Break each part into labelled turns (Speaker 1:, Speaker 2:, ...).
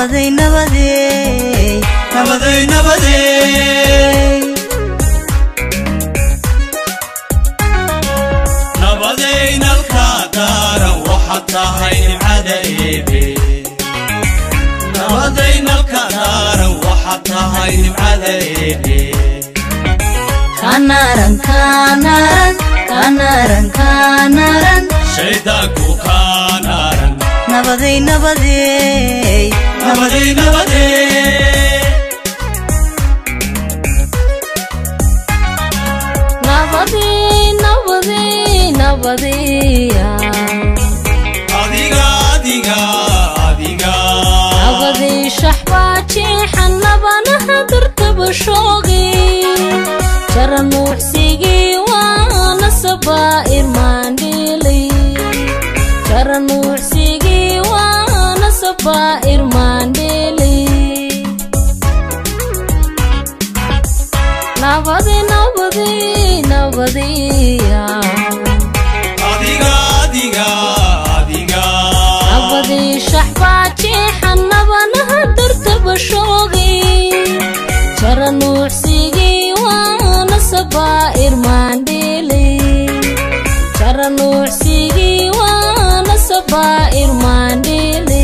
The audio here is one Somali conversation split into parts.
Speaker 1: nabaday nabaday
Speaker 2: nabaday nabaday nabaday nalka daaran waxaad tahay nimcada eebe nabaday nalka daaran waxaad tahay nimcada eebe
Speaker 1: kanaran kanaran kanaran kanaran
Speaker 2: shaydaanku kaanaaran
Speaker 1: nabaday nabaday
Speaker 2: nabaday nabaday
Speaker 3: nabadii nabadii nabadiya
Speaker 2: adiga adiga adiga
Speaker 3: nabadii shaxbaajeexan nabanaha dartaba shoogi jara nuuxsigii waana sabaa'ir maandhiili jara nuuxsigii waana sabaa'ir maandhiili nabadi nabadi nabadiya
Speaker 2: adiga adiga adiga
Speaker 3: nabadii shaxbaajeexan nabanaha dartaba shoogi jara nuuxsigii waana sabaa'ir maandhiili jara nuuxsigii waana sabaa'ir maandhiili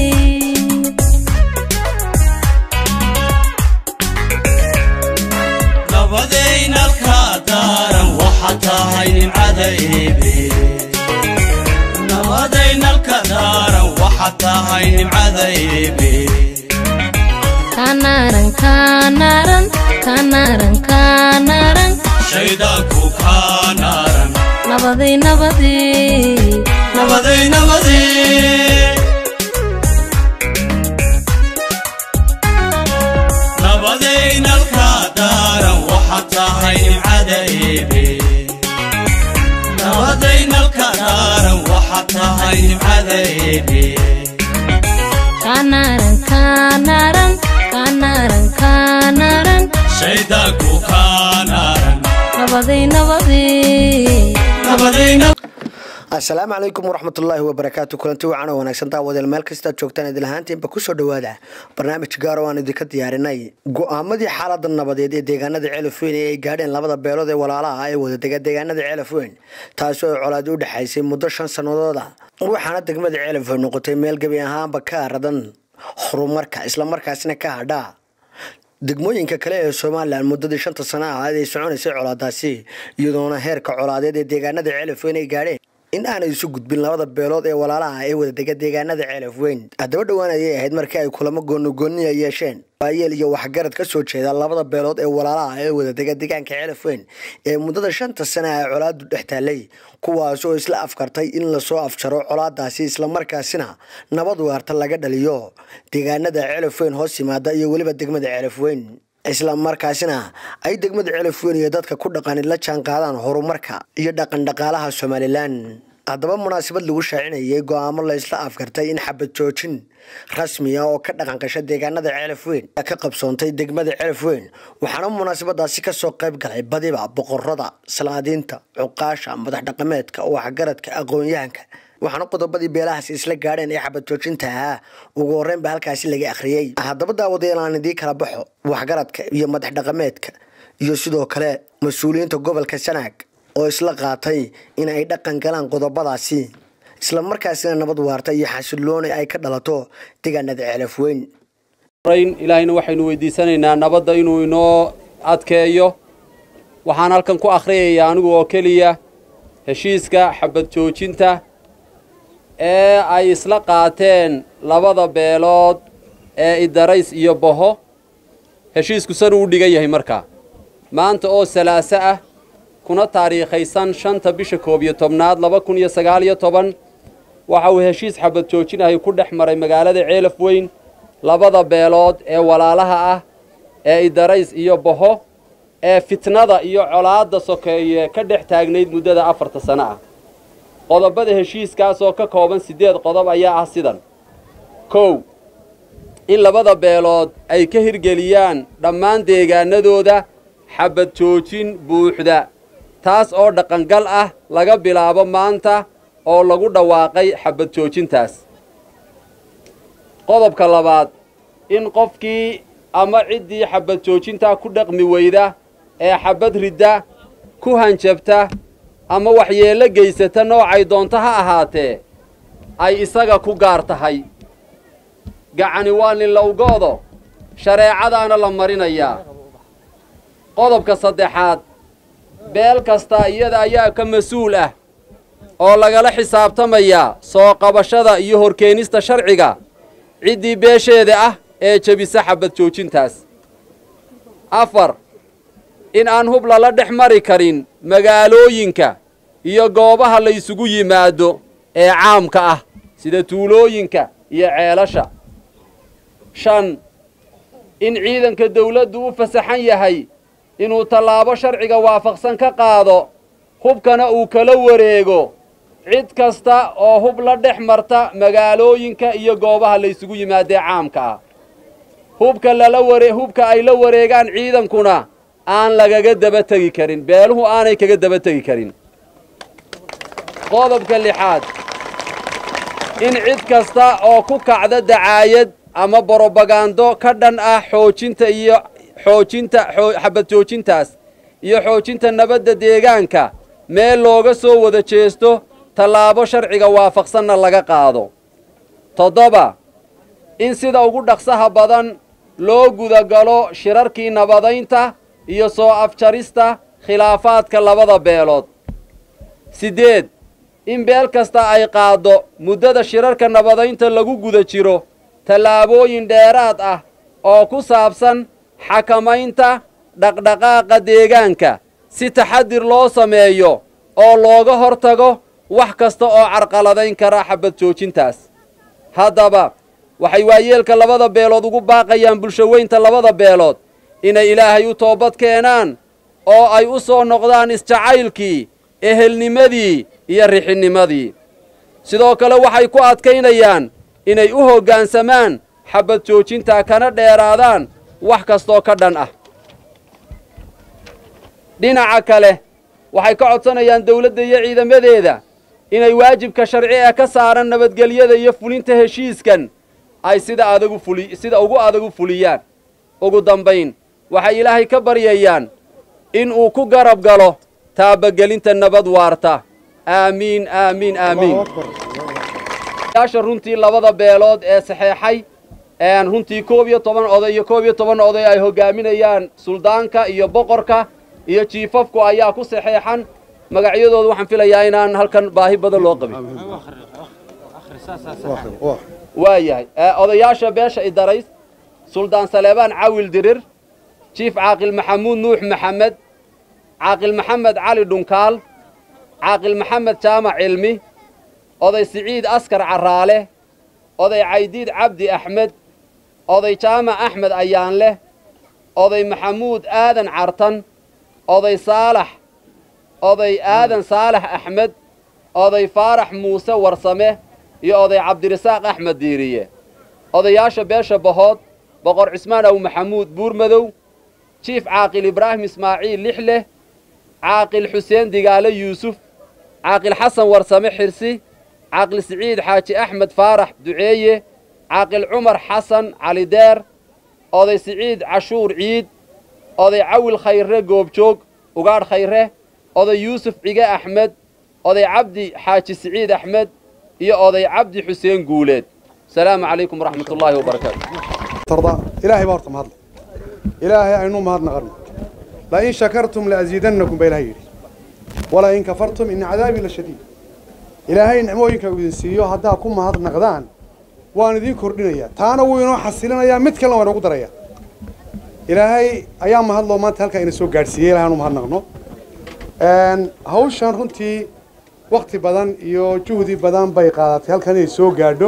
Speaker 2: nabaday nalka daaran waxaad tahay nimcada eebe nabaday nalka daaran waxaad tahay nimcada eebe
Speaker 3: kanaran kanaran kanaran kanaran
Speaker 2: shaydaanku kaanaaran
Speaker 3: nabadi nabadi
Speaker 2: nabaday nabaday nabaday nalka daaran waxaad tahay nimcada eebe nabaday nalka daaran waxaad tahay nimcada eebe
Speaker 3: kanaran kanaran kanaran kanaran
Speaker 2: shaydaanku kaanaaran
Speaker 3: nabadi nabadi
Speaker 2: nabaday
Speaker 4: asalaamu calaykum waraxmatullaahi wabarakaatu kulanti wacan oo wanaagsan daawadeel meel kastaad joogtaan idin ahaantiinba kusoo dhowaada barnaamij gaaro aan idinka diyaarinay go-aamadii xaalada nabadeed ee deegaanada ceelafweyn ee ay gaadheen labada beelood ee walaalaha ah ee wadadega deegaanada ceelafweyn taasoo ay colaadi u dhexaysay muddo shan sannadooda waxaana degmada ceelafweyn noqotay meel gebi ahaanba ka aradan horumarka islamarkaasina ka hadhaa degmooyinka kale ee somalilan muddadii shanta sana ahaad ay soconaysay colaadaasi iyadoona heerka colaadeed ee deegaanada ceelafweyn ay gaadheen in aanay isu gudbin labada beelood ee walaalaha ee wadadega deegaanada ceelafweyn haddaba dhowaan ayay ahayd markii ay kulamo goonigooniya yeesheen baayeel iyo waxgarad ka soo jeeda labada beelood ee walaalaha ee wadadega deegaanka ceelafweyn ee muddada shanta sana ay colaadu dhex taallay kuwaas oo isla afkartay in lasoo afjaro colaadaasi islamarkaasina nabad waarta laga dhaliyo deegaanada ceelafweyn hoos yimaada iyo weliba degmada ceelafweyn isla markaasina ay degmada ceelafweyn iyo dadka ku dhaqani la jaan qaadaan horumarka iyo dhaqan dhaqaalaha somalilan haddaba munaasabad lagu shaacinayay go-aamo la isla afkartay in xabad joojin rasmi ah oo ka dhaqan gasha deegaanada ceelafweyn ka qabsoontay degmada ceelafweyn waxaana munaasabadaasi kasoo qayb galay badiba boqorada salaadiinta cuqaasha madax dhaqameedka waxgaradka aqoon-yahanka waxaana qodobadii beelahaasi isla gaadheen ee xabad joojinta ahaa ugu horreynba halkaasi laga akhriyey haddaba daawadayaal aan idii kala baxo waxgaradka iyo madax dhaqameedka iyo sidoo kale mas-uuliyiinta gobolka sanaag oo isla qaatay in ay dhaqan galaan qodobadaasi isla markaasina nabad waarta iyo xasilooni ay ka dhalato deegaanada ceelafweyn
Speaker 5: ilaahayna waxaynu weydiisanaynaa nabadda inuu inoo adkeeyo waxaan halkan ku akhriyayaa anigu oo keliya heshiiska xabad joojinta ee ay isla qaateen labada beelood ee idarays iyo boho heshiisku sanuu u dhigan yahay markaa maanta oo salaaso ah kuna taariikhaysan shanta bisha koob iyo tobnaad laba kun iyo sagaal iyo toban waxa uu heshiis xabad joojinahay ku dhex maray magaalada ceelaf weyn labada beelood ee walaalaha ah ee idarays iyo boho ee fitnada iyo colaadda sokeeye ka dhex taagnayd muddada afarta sano ah qodobada heshiiskaas oo ka kooban siddeed qodob ayaa ah sidan kow in labada beelood ay ka hirgeliyaan dhammaan deegaanadooda xabad joojin buuxda taas oo dhaqangal ah laga bilaabo maanta oo lagu dhawaaqay xabad joojintaas qodobka labaad in qofkii ama ciddii xabad joojintaa ku dhaqmi weyda ee xabad ridda ku hanjabta ama waxyeello geysata noocay doonto ha ahaatee ay isaga ku gaar tahay gacani waa nin lowgoodo shareecadaana la marinayaa qodobka saddexaad beel kasta iyada ayaa ka mas-uul ah oo lagala xisaabtamayaa soo qabashada iyo horkeenista sharciga ciddii beesheeda ah ee jebisa xabad joojintaas afar in aan hub lala dhex mari karin magaalooyinka iyo goobaha la isugu yimaado ee caamka ah sida tuulooyinka iyo ceelasha shan in ciidanka dawladdu u fasaxan yahay inuu tallaabo sharciga waafaqsan ka qaado hubkana uu kala wareego cid kasta oo hub la dhex marta magaalooyinka iyo goobaha la isugu yimaadee caamka ah hubka lala ware hubka ay la wareegaan ciidankuna aan lagaga daba tegi karin beeluhu aanay kaga daba tegi karin qodobka lixaad in cid kasta oo ku kacda dacaayad ama borobagando ka dhan ah xoojinta iyo xoojinta xabad joojintaas iyo xoojinta nabadda deegaanka meel looga soo wada jeesto tallaabo sharciga waafaqsanna laga qaado toddoba in sida ugu dhaqsaha badan loo gudagalo shirarkii nabadaynta iyo soo afjarista khilaafaadka labada beelood siddeed in beel kasta ay qaaddo muddada shirarka nabadaynta lagu guda jiro tallaabooyin dheeraad ah oo ku saabsan xakamaynta dhaqdhaqaaqa deegaanka si taxadir loo sameeyo oo looga hortago wax kasta oo carqaladayn kara xabad joojintaas haddaba waxay waayeelka labada beelood ugu baaqayaan bulshoweynta labada beelood inay ilaahay u toobad keenaan oo ay u soo noqdaan isjacaylkii ehelnimadii iyo rixinnimadii sidoo kale waxay ku adkaynayaan inay u hoggaansamaan xabad joojintaa kana dheeraadaan wax kastoo ka dhan ah dhinaca kale waxay ka codsanayaan dawladda iyo ciidamadeeda inay waajibka sharci ee ka saaran nabadgelyada iyo fulinta heshiiskan ay sida adagu fuli sida ugu adag u fuliyaan ugu dambayn waxay ilaahay ka baryayaan in uu ku garab galo taabagelinta nabad waarta aamiin aamiin aamiin yaasha runtii labada beelood ee saxeexay runtii koob iyo toban oday iyo koob iyo toban oday ay hoggaaminayaan suldaanka iyo boqorka iyo jiifafku ayaa ku saxeexan magacyadooda waxaan filayaa inaan halkan baahi badan loo qabin waa yahay odayaasha beesha idarays suldaan saleebaan cawil dirir jiif caaqil maxamuud nuux maxamed caaqil maxamed cali dhunkaal caaqil maxamed jaamac cilmi oday siciid askar carraale oday caydiid cabdi axmed oday jaamac axmed ayaanleh oday maxamuud aadan cartan oday saalax oday aadan saalax axmed oday faarax muuse warsame iyo oday cabdirasaaq axmed diiriye odayaasha beesha bahood boqor cismaan aw maxamuud buurmadow jiif caaqil ibraahim ismaaciil lixleh caaqil xuseen digaale yuusuf caaqil xasan warsame xirsi caaqil siciid xaaji axmed faarax duceeye caaqil cumar xasan cali deer oday siciid cashuur ciid oday cawil khayre goobjoog ugaadh khayre oday yuusuf cige axmed oday cabdi xaaji siciid axmed iyo oday cabdi xuseen guuleed asalaamu calaykum waraxmat ullaahi wabarakaatu
Speaker 6: ilaahay baa horta mahadle ilaahay aynu mahadnaqanno lain shakartum laaziidannakum baa ilahay yidhi walain kafartum ina cadaabii la shadiid ilaahay nicmooyinka uu idin siiyo haddaa ku mahadnaqdaan waan idiin kordhinayaa taana wuu inoo xasilinayaa mid kalena waa inoogu darayaa ilaahay ayaa mahadloo maanta halkaa ina soo gaadhsiiyey ilahay aanu mahadnaqno hawshan runtii wakti badan iyo juhdi badan bay qaadatay halkan inay soo gaadho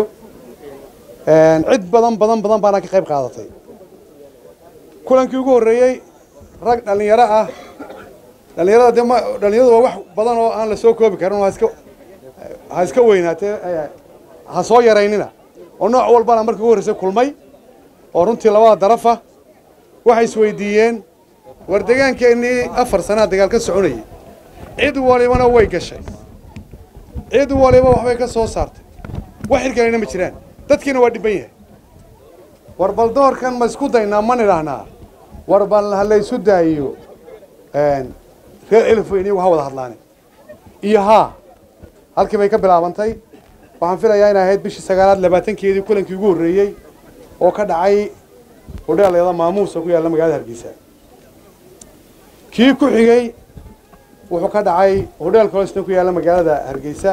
Speaker 6: cid badan badan badan baana ka qayb qaadatay kulankii ugu horreeyey rag dhallinyaro ah dhallinyarada dee ma dhallinyaradu waa wax badan oo aan la soo koobi karin ha iska ha iska weynaatee ha soo yaraynina oo nooc walbana markii ugu horreysay kulmay oo runtii labada darafa waxay isweydiiyeen war deegaankeenii afar sanaa dagaal ka soconayay cid walibana way gashay cid waliba waxbay ka soo saartay wax xilkalayna ma jiraan dadkiina waa dhibban yahay war bal doorkan ma isku daynaa ma nidhaahnaa war bal ha laysu daayiyo reer elifweyn iyagu ha wada hadlaani iyo haa halkii bay ka bilaabantay waxaan filayaa inay ahayd bishii sagaalaad labaatankeedii kulankii ugu horreeyey oo ka dhacay hodheelayada maamuusa ku yaalla magaalada hargeysa kii ku xigay wuxuu ka dhacay hodheel kolosna ku yaalla magaalada hargeysa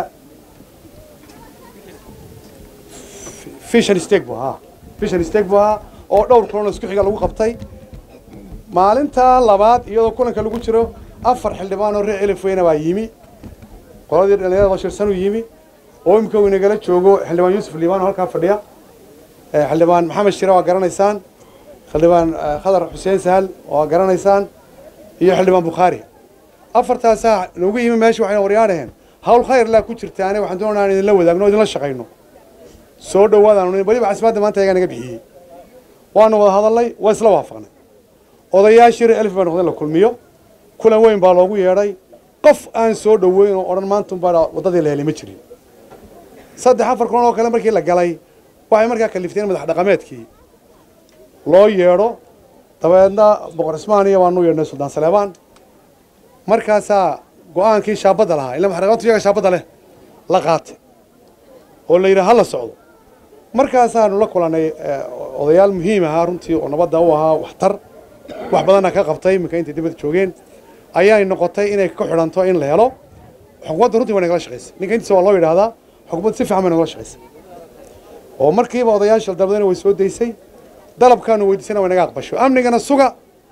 Speaker 6: fishan steg bu ahaa fishan steg bu ahaa oo dhowr kulan oo isku xiga lagu qabtay maalintaa labaad iyadoo kulanka lagu jiro afar xildhibaan oo reer elifweyna baa yimi qoladii dhalinyarada bashirsanuu yimi oo imika uu inagala joogo xildhibaan yuusuf liibaan oo halkaa fadhiya xildhibaan maxamed shire waa garanaysaan xildhibaan khadar xuseen sahal waa garanaysaan iyo xildhibaan bukhaari afartaasaa noogu yimi meesha waxayna waryaadhaheen hawl khayr laa ku jirtaane waxaan doonaa in idinla wadaagno o idinla shaqayno soo dhawaadaan weliba casimaadda maanta ayagaa naga bixiyey waanu wada hadalnay waa isla waafaqnay odayaashii reer elif baa noqday la kulmiyo kulan weyn baa loogu yeedhay qof aan soo dhoweyn oo odhan maantunbaa waddadii la helay ma jirin saddex afar kulan oo kale markii la galay waxay markaa kalifteen madax dhaqameedkii loo yeedho dabeedna boqor cismaan iyo waanu yeedhnay suldaan saleebaan markaasaa go-aankii shaabadda lahaa illa madax dhaqameedku iyaga shaabadda leh la qaatay oo la yidhi ha la socdo markaasaanu la kulannay odayaal muhiim ahaa runtii oo nabadda u ahaa waxtar wax badanna ka qabtay iminka intay dibadda joogeen ayay noqotay inay ka xidhanto in la helo xukuumadda runtii way nagala shaqaysay ninka intiisa waa loo yidhaahdaa xukuumadda si fiican bay nagala shaqaysay oo markiiba odayaasha dalbadana way soo daysay dalabkaanu weydiisana way naga aqbasho amnigana suga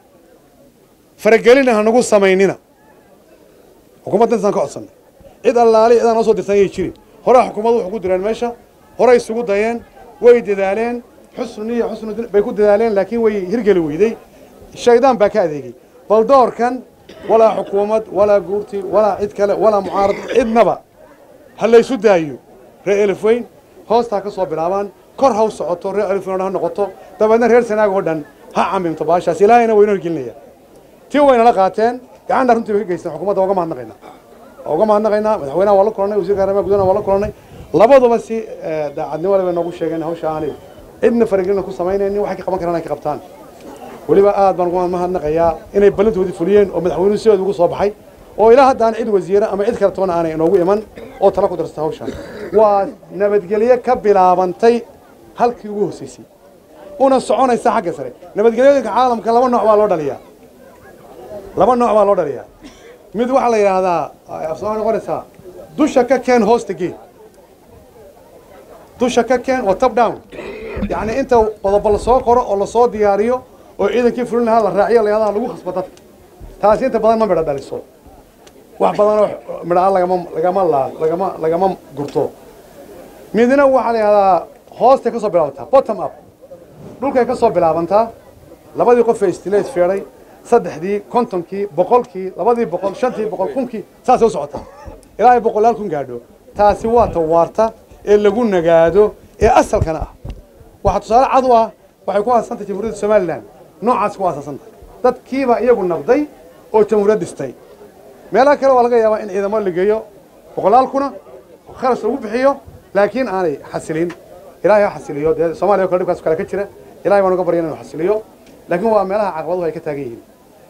Speaker 6: faragelina ha nagu samaynina xukuumadda intaan ka codsannay cid allaali cidaan noo soo dirtan ayay jirin horaa xukuumaddu waxu ku direen meesha horay isugu dayeen way dadaaleen xusnu iyo xusnu bay ku dadaaleen laakiin way hirgeli weyday shaydaan baa ka adeegay bal doorkan walaa xukuumad walaa guurti walaa cid kale walaa mucaarad cidnaba ha laysu daayo reer elifweyn hoostaa ka soo bilaabaan kor ha u socoto reer elifweyn o dhan ha noqoto dabeedna reer sanaag oo dhan ha camimto baashaas ilaahayna waynu horgelinaya tii waynala qaateen gacanna runtii bay ka geysteen xukuumadda uga mahadnaqaynaa uga mahadnaqaynaa madaxweynaha waa la kulannay wasiirka arrimaha gudaha waa la kulannay labaduba si daacadnimo le bay noogu sheegeen hawsha aanay cidna faragelina ku samaynaynin waxay ka qaban karaan ay ka qabtaan weliba aad baan uga mahadnaqayaa inay ballantoodii fuliyeen oo madaxweynuhu sidood ugu soo baxay oo ilaa haddaan cid wasiire ama cid kale toona aanay inoogu iman oo tala ku darsata hawshaan waa nabadgelyo ka bilaabantay halkii ugu hooseysay una soconaysa xagga sare nabadgelyooyinka caalamka laba nooc baa loo dhaliyaa laba nooc baa loo dhaliyaa mid waxaa la yidhaahdaa afsoomaa noqonaysaa dusha ka keen hoosta gee dusha ka keen waa top down yacni inta qodobo lasoo qoro oo lasoo diyaariyo oo ciidankii fulin lahaa la raaciyo layadaha lagu khasbo dadka taasi inta badan ma midho dhaliso wax badanoo midhaa lagama lagama laa lagama lagama gurto midna waxaa la yidhahdaa hoostay ka soo bilaabantaa bottom up dhulkay ka soo bilaabantaa labadii qof ee istileed feedhay saddexdii kontonkii boqolkii labadii boqol shantii boqol kunkii saasay u socotaa ilaa ay boqolaal kun gaadho taasi waa ta waarta ee lagu nagaado ee asalkana ah waxaa tusaale cad u ah waxay ku aasantay jamhuuriyadda somalilan noocaas ku aasaasantahay dadkiiba iyagu nabday oo jamhuuriyad dhistay meelaha kale waa laga yaabaa in ciidamo la geeyo boqolaal kuna kharash lagu bixiyo laakiin aanay xasilin ilaahay ha xasiliyo dee soomaaliya o kale dhibkaas kale ka jira ilahay baan uga baryan inuu xasiliyo laakiin waa meelaha caqabaduhu ay ka taagan yihiin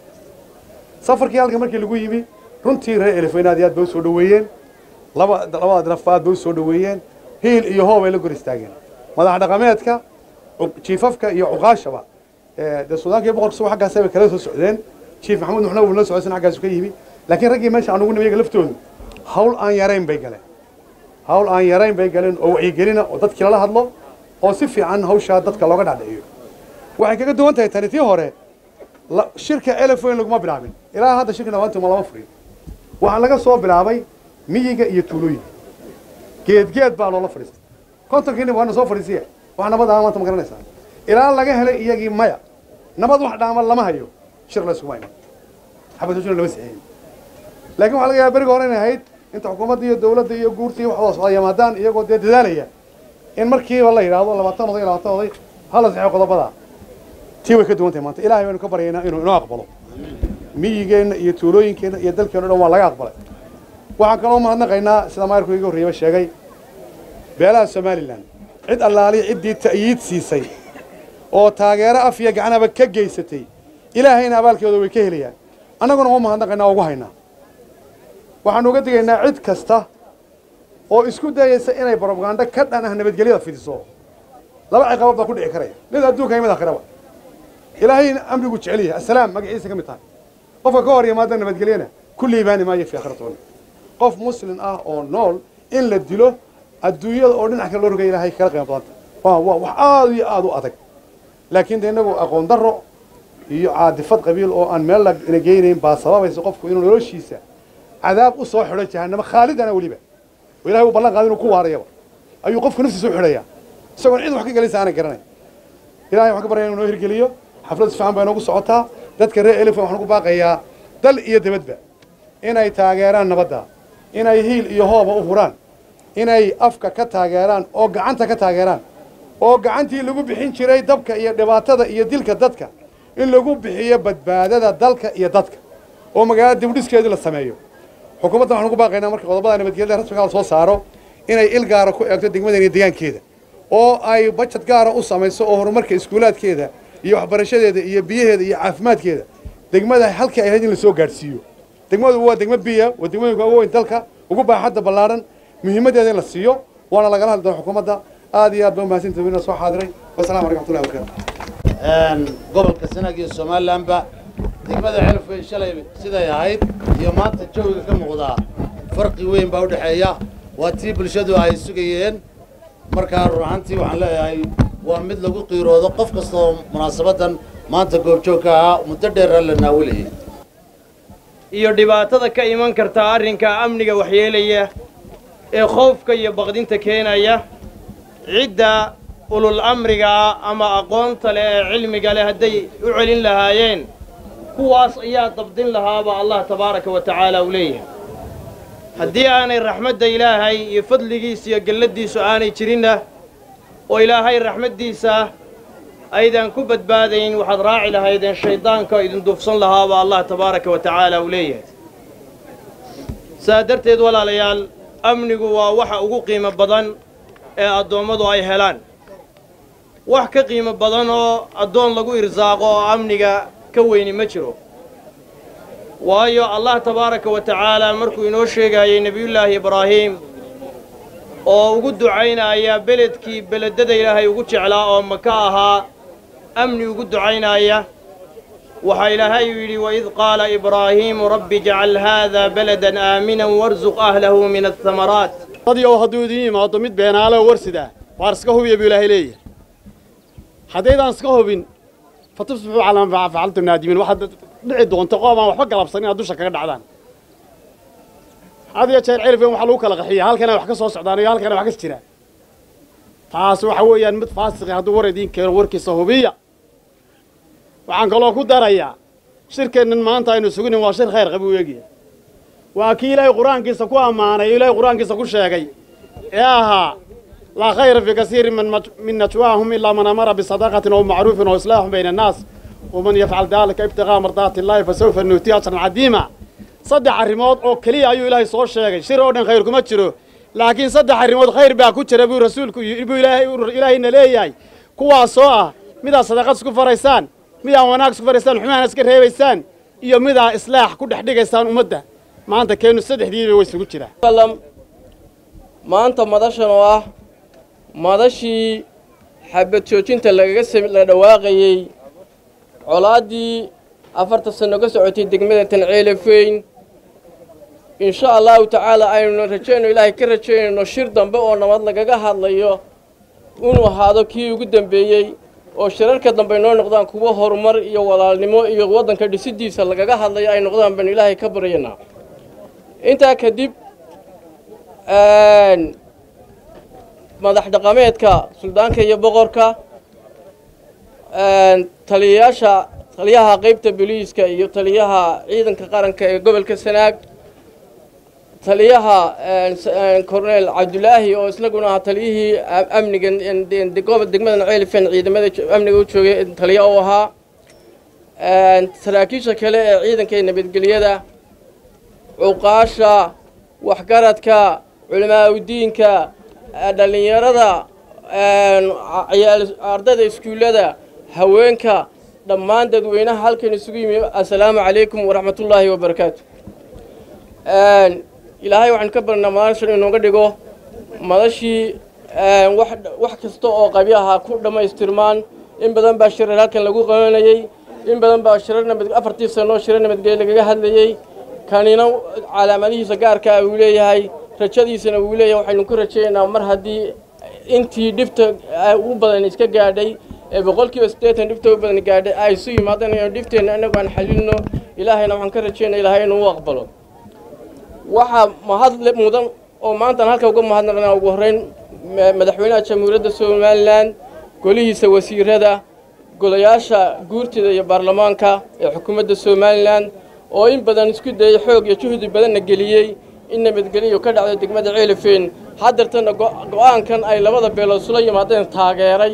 Speaker 6: safarkii halka markii lagu yimi runtii reer elifweyn aad iyo aad bay u soo dhoweeyeen laba labada daraf aad bay u soo dhoweeyeen hiil iyo hoob ay la gor istaageen madax dhaqameedka jiifafka iyo cuqaashaba dee suudaanka iyo boqorka suba xaggaas bay kala soo socdeen jiif maxamuud nuxna wuu la socodsan xaggaasu ka yimi laakiin raggii meesha aan ugu nimi iyaga laftoodu hawl aan yarayn bay galeen hawl aan yarayn bay galeen oo wacyigelina oo dadkii lala hadlo oo si fiican hawshaa dadka looga dhacdhiciyo waxay kaga duwan tahay tani tii hore shirka elefoyn laguma bilaabin ilaa hadda shirka dhawaantuma lama furin waxaa laga soo bilaabay miyiga iyo tuulooyinka geedgeed baa loola fadhiistay kontonkii nin waana soo fadhiisiya wax nabad ah maanta ma garanaysaa ilaa laga helay iyagii maya nabad wax dhaama lama hayo shir la iskuma iman xabadujuna lama saxeeyin laakiin waxaa laga yaaba beriga hore inay ahayd inta xukuumadda iyo dawladda iyo guurta iyo waxdoo socda yimaadaan iyagoo dee dadaalaya in markiiba la yidhaahdo labaatan oday labaatan oday hala saxeeyo qodobada tii way ka duwan tahay maanta ilahay baynu ka baryaynaa inuu inoo aqbalo miyigeenna iyo tuulooyinkeenna iyo dalkeenna o dhan waa laga aqbalay waxaan kaloo mahadnaqaynaa sida maayarku iga horreeyaba sheegay beelaha somalilan cid allaaliya ciddii ta'yiid siisay oo taageero af iyo gacanaba ka geysatay ilaahayna abaalkeeda way ka helayaan annaguna uma mahadnaqaynaa oo ugu haynaa waxaanu uga digaynaa cid kasta oo isku dayaysa inay brobagando ka dhan ah nabadgelyada fidiso laba ciqabood baa ku dhici karaya mid adduunka iyo mid aakhiraba ilaahayna amrigu jecel yahay assalaam magaciisa ka mid tahay qofka ka hor yimaada nabadgelyana ku liibaani maayo fi aakhiratoona qof muslim ah oo nool in la dilo adduunyada oo dhinac kale loo rogaya ilahay kala qiimo badanta waa waa wax aada iyo aada u adag laakiin de innagu aqoon darro iyo caadifad qabiil oo aan meel la geynayn baa sababaysa qofku inuu noloshiisa cadaab u soo xidho jahanamo khaalidana weliba oo ilahay uu ballan qaada inuu ku waarayaba ayuu qofku naftiisa u xidhayaa isagoon cid wax ka gelaysa aanan garanay ilahay waxaan ka baryaya inuu noo hirgeliyo xaflad fiican baa inoogu socotaa dadka reer elifan waxaan ugu baaqayaa dal iyo debadba inay taageeraan nabadda inay hiil iyo hooba u huraan inay afka ka taageeraan oo gacanta ka taageeraan oo gacantii lagu bixin jiray dabka iyo dhibaatada iyo dilka dadka in lagu bixiyo badbaadada dalka iyo dadka oo magaalada dibdhiskeedii la sameeyo xukuumaddan waxaan ugu baaqaynaa marka qodobada nabadgelyada rasmiga la soo saaro inay il gaara ku eegto degmadan iyo deegaankeeda oo ay bajad gaara u samayso oo horumarka iskuulaadkeeda iyo waxbarashadeeda iyo biyaheeda iyo caafimaadkeeda degmada halkii ay ahayd in lasoo gaadhsiiyo degmadu waa degmo biya waa degmooyinka ugu weyn dalka ugu baaxadda ballaaran muhiimaddeeda in la siiyo waana lagala hadli doona xukuumadda aad iyo aad ba umahadsantahay wiina soo xaadiray wasalaamu calaykum watullahi wabarakatu
Speaker 2: gobolka sanaag iyo somalilanba degmada celafweyn shalay siday ahayd iyo maanta jawiga ka muuqdaa farqi weyn baa u dhexeeya waa tii bulshadu ay sugayeen markaa run ahaantii waxaan leeyahay waa mid lagu qiiroodo qof kastoo munaasabaddan maanta goobjoogka ahaa muddo dheera la naawilayay
Speaker 7: iyo dhibaatada ka iman karta arrinka amniga waxyeelaya ee khoofka iyo baqdinta keenaya cidda ulul amriga ah ama aqoonta leh ee cilmiga leh hadday u celin lahaayeen kuwaas ayaa dabdin lahaaba allah tabaaraka wa tacaala uu leeyahay haddii aanay raxmadda ilaahay iyo fadligiisa iyo gelladdiisu aanay jirinna oo ilaahay raxmaddiisa aydan ku badbaadayn waxaad raaci lahaydeen shayddaanka idin duufsan lahaaba allah tabaaraka wa tacaala uu leeyahay saa darteed walaalayaal amnigu waa waxa ugu qiimo badan ee addoommadu ay helaan wax ka qiimo badan oo addoon lagu irsaaqo oo amniga ka weyni ma jiro waayo allah tabaaraka wa tacaala markuu inoo sheegayay nebiyullaahi ibraahiim oo ugu ducaynaya beledkii beledada ilaahay ugu jeclaa oo maka ahaa amni ugu ducaynaya waxaa ilaahay uu yidhi waid qaala ibraahiimu rabbi ijcal haada baladan aaminan warsuq ahlahu min athamaraat
Speaker 8: dadii oo hadduu idin yimaado mid beenaale oo warsidaa waar iska hubiya buu ilaahay leeyahay haddaydaan iska hubin fatusbixuu calaa maa facaltum naadimiin waxaad dhici doonta qoom aan waxba galabsan inaad dusha kaga dhacdaan had iyo jeer celifkan waxaa lagu kala qaxiya halkana wax ka soo socdaan iyo halkana wax kas jiraan taas waxa weeyaan mid faasiqi hadduu war idiin keeno warkiisa hubiya waxaan kaloo ku darayaa shirkeennan maanta aynu suginin waa shir khayr qabi u eegaya waa kii ilaahay qur-aankiisa ku ammaanay ilaahay qur-aankiisa ku sheegay ee ahaa laa khayra fii kasiirin min najwaahum ilaa man amara bisadaqatin oo macruufin oo islaaxun bayna annaas waman yafcal daalika ibtiqaa mardaati illaahi fasawfa nuutiya ajran cadiima saddex arrimood oo keliya ayuu ilaahay soo sheegay shir oo dhan khayr kuma jiro laakiin saddex arrimood khayr baa ku jira buu rasuulku buu ilaahay ilaahayna leeyahay kuwaasoo ah midaa sadaqad isku faraysaan midaa wanaag isku faraysaan xumaana iska reebaysaan iyo midaa islaax ku dhex dhigaysaan ummadda maanta keenu saddexdiiba way isugu jiraa
Speaker 7: maanta madashan oo ah madashii xabad joojinta lagaga la dhawaaqayey colaaddii afartan sanno ka socotay degmada tanceelefeyn insha allahu tacaala aynu rajayno ilaahay ka rajaynayno shir dambe oo nabad lagaga hadlayo inuu ahaado kii ugu dambeeyey oo shirarka dambe noo noqdaan kuwo horumar iyo walaalnimo iyo waddanka dhisidiisa lagaga hadlayo ay noqdaan baynu ilaahay ka baryanaa intaa kadib madax dhaqameedka suldaanka iyo boqorka taliyayaasha taliyaha qaybta booliiska iyo taliyaha ciidanka qaranka ee gobolka sanaag taliyaha corneel cabdulaahi oo isaguna ahaa taliyihii amniga degmada ceelifen ciidamada amniga u joogay taliya u ahaa saraakiisha kale ee ciidanka ee nabadgelyada cuqaasha waxgaradka culamaauddiinka dhallinyarada ardayda iskuullada haweenka dhammaan dadweynaha halkan isugu yimi assalaamu calaykum waraxmatullaahi wabarakaatu ilaahay waxaanu ka barnaa madashan inooga dhigo madashii wax wax kasta oo qabi ahaa ku dhammaystirmaan in badan baa shirar halkan lagu qabanayey in badan baa shirar nabad afartii sanoo shirar nabadgelye lagaga hadlayey kanina calaamadihiisa gaarkaa uu leeyahay rajadiisana uu leeyahay waxaynu ku rajaynaynaa mar haddii intii dhibta u badan iska gaadhay ee boqolkiiba siddeetan dhibta u badan gaadhay ay isu yimaadaan inaynu dhifteenna innagu aan xalilno ilaahayna waxaan ka rajaynaa ilaahay inuu u aqbalo waxaa mahad mudan oo maantaan halka uga mahadnaqnaa ugu horreyn madaxweynaha jamhuuriyadda somalilan golihiisa wasiirada golayaasha guurtida iyo baarlamaanka ee xukuumadda somalilan oo in badan isku dayay xoog iyo juhdi badanna geliyey in nabadgeliyo ka dhacdo degmada ceelifeen haddeertana go-aankan ay labada beelood isula yimaadeen taageeray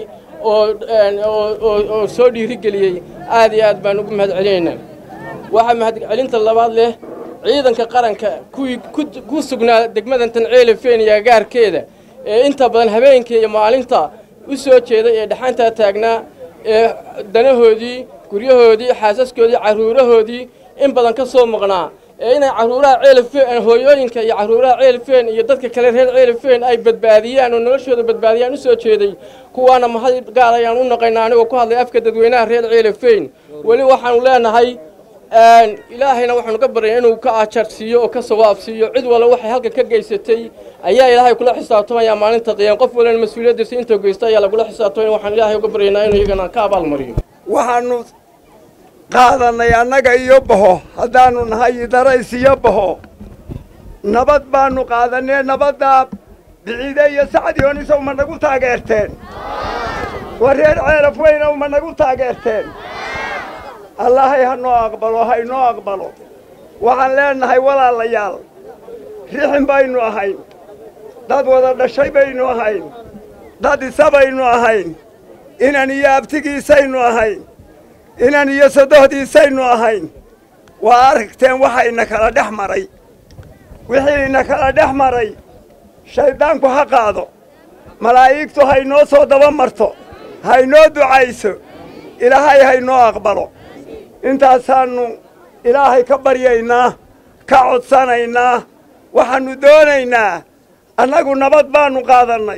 Speaker 7: oo soo dhiirigeliyey aad iyo aad baan ugu mahad celinaynaa waxaa mahadcelinta labaad leh ciidanka qaranka kuwii ku sugnaa degmadantan ceelifeen iyo agaarkeeda ee inta badan habeenkii iyo maalinta u soo jeeday ee dhaxantaa taagnaa ee danahoodii guryahoodii xaasaskoodii carruurahoodii in badan ka soo maqnaa ee inay carruuraha ceelifeen hooyooyinka iyo carruuraha ceelifeen iyo dadka kale reer ceelifeen ay badbaadiyaan oo noloshooda badbaadiyaan u soo jeeday kuwaana mahad gaar ayaan u naqaynaa anigoo ku hadlay afka dadweynaha reer ceelifeen weli waxaanu leenahay ilaahayna waxaanu ka baryay inuu ka ajar siiyo oo ka sawaab siiyo cid walla waxay halka ka geysatay ayaa ilaahay kula xisaabtamaya maalinta qiyaam qof walana mas-uuliyaddiisa inta geysta ayaa lagula xisaabtamaya waxaan ilaahay uga baryaynaa inuu iyagana ka abaalmariyo
Speaker 9: waxaanu qaadanay annaga iyo baho haddaanu nahay idarays iyo baho nabad baanu qaadanee nabaddaa biciide iyo sacdiyoonisow ma nagu taageerteen war reer ceelaf weynow ma nagu taageerteen allahay ha noo aqbalo ha inoo aqbalo waxaan leenahay walaalayaal rixin baynu ahayn dad wada dhashay baynu ahayn dad isa baynu ahayn inan iyo abtigiisaynu ahayn inan iyo sodohdiisaynu ahayn waa aragteen waxa ina kala dhex maray wixii ina kala dhex maray shayddaanku ha qaado malaa'igtu haynoo soo daba marto haynoo ducayso ilaahay haynoo aqbalo intaasaannu ilaahay ka baryaynaa ka codsanaynaa waxaannu doonaynaa annagu nabad baannu qaadannay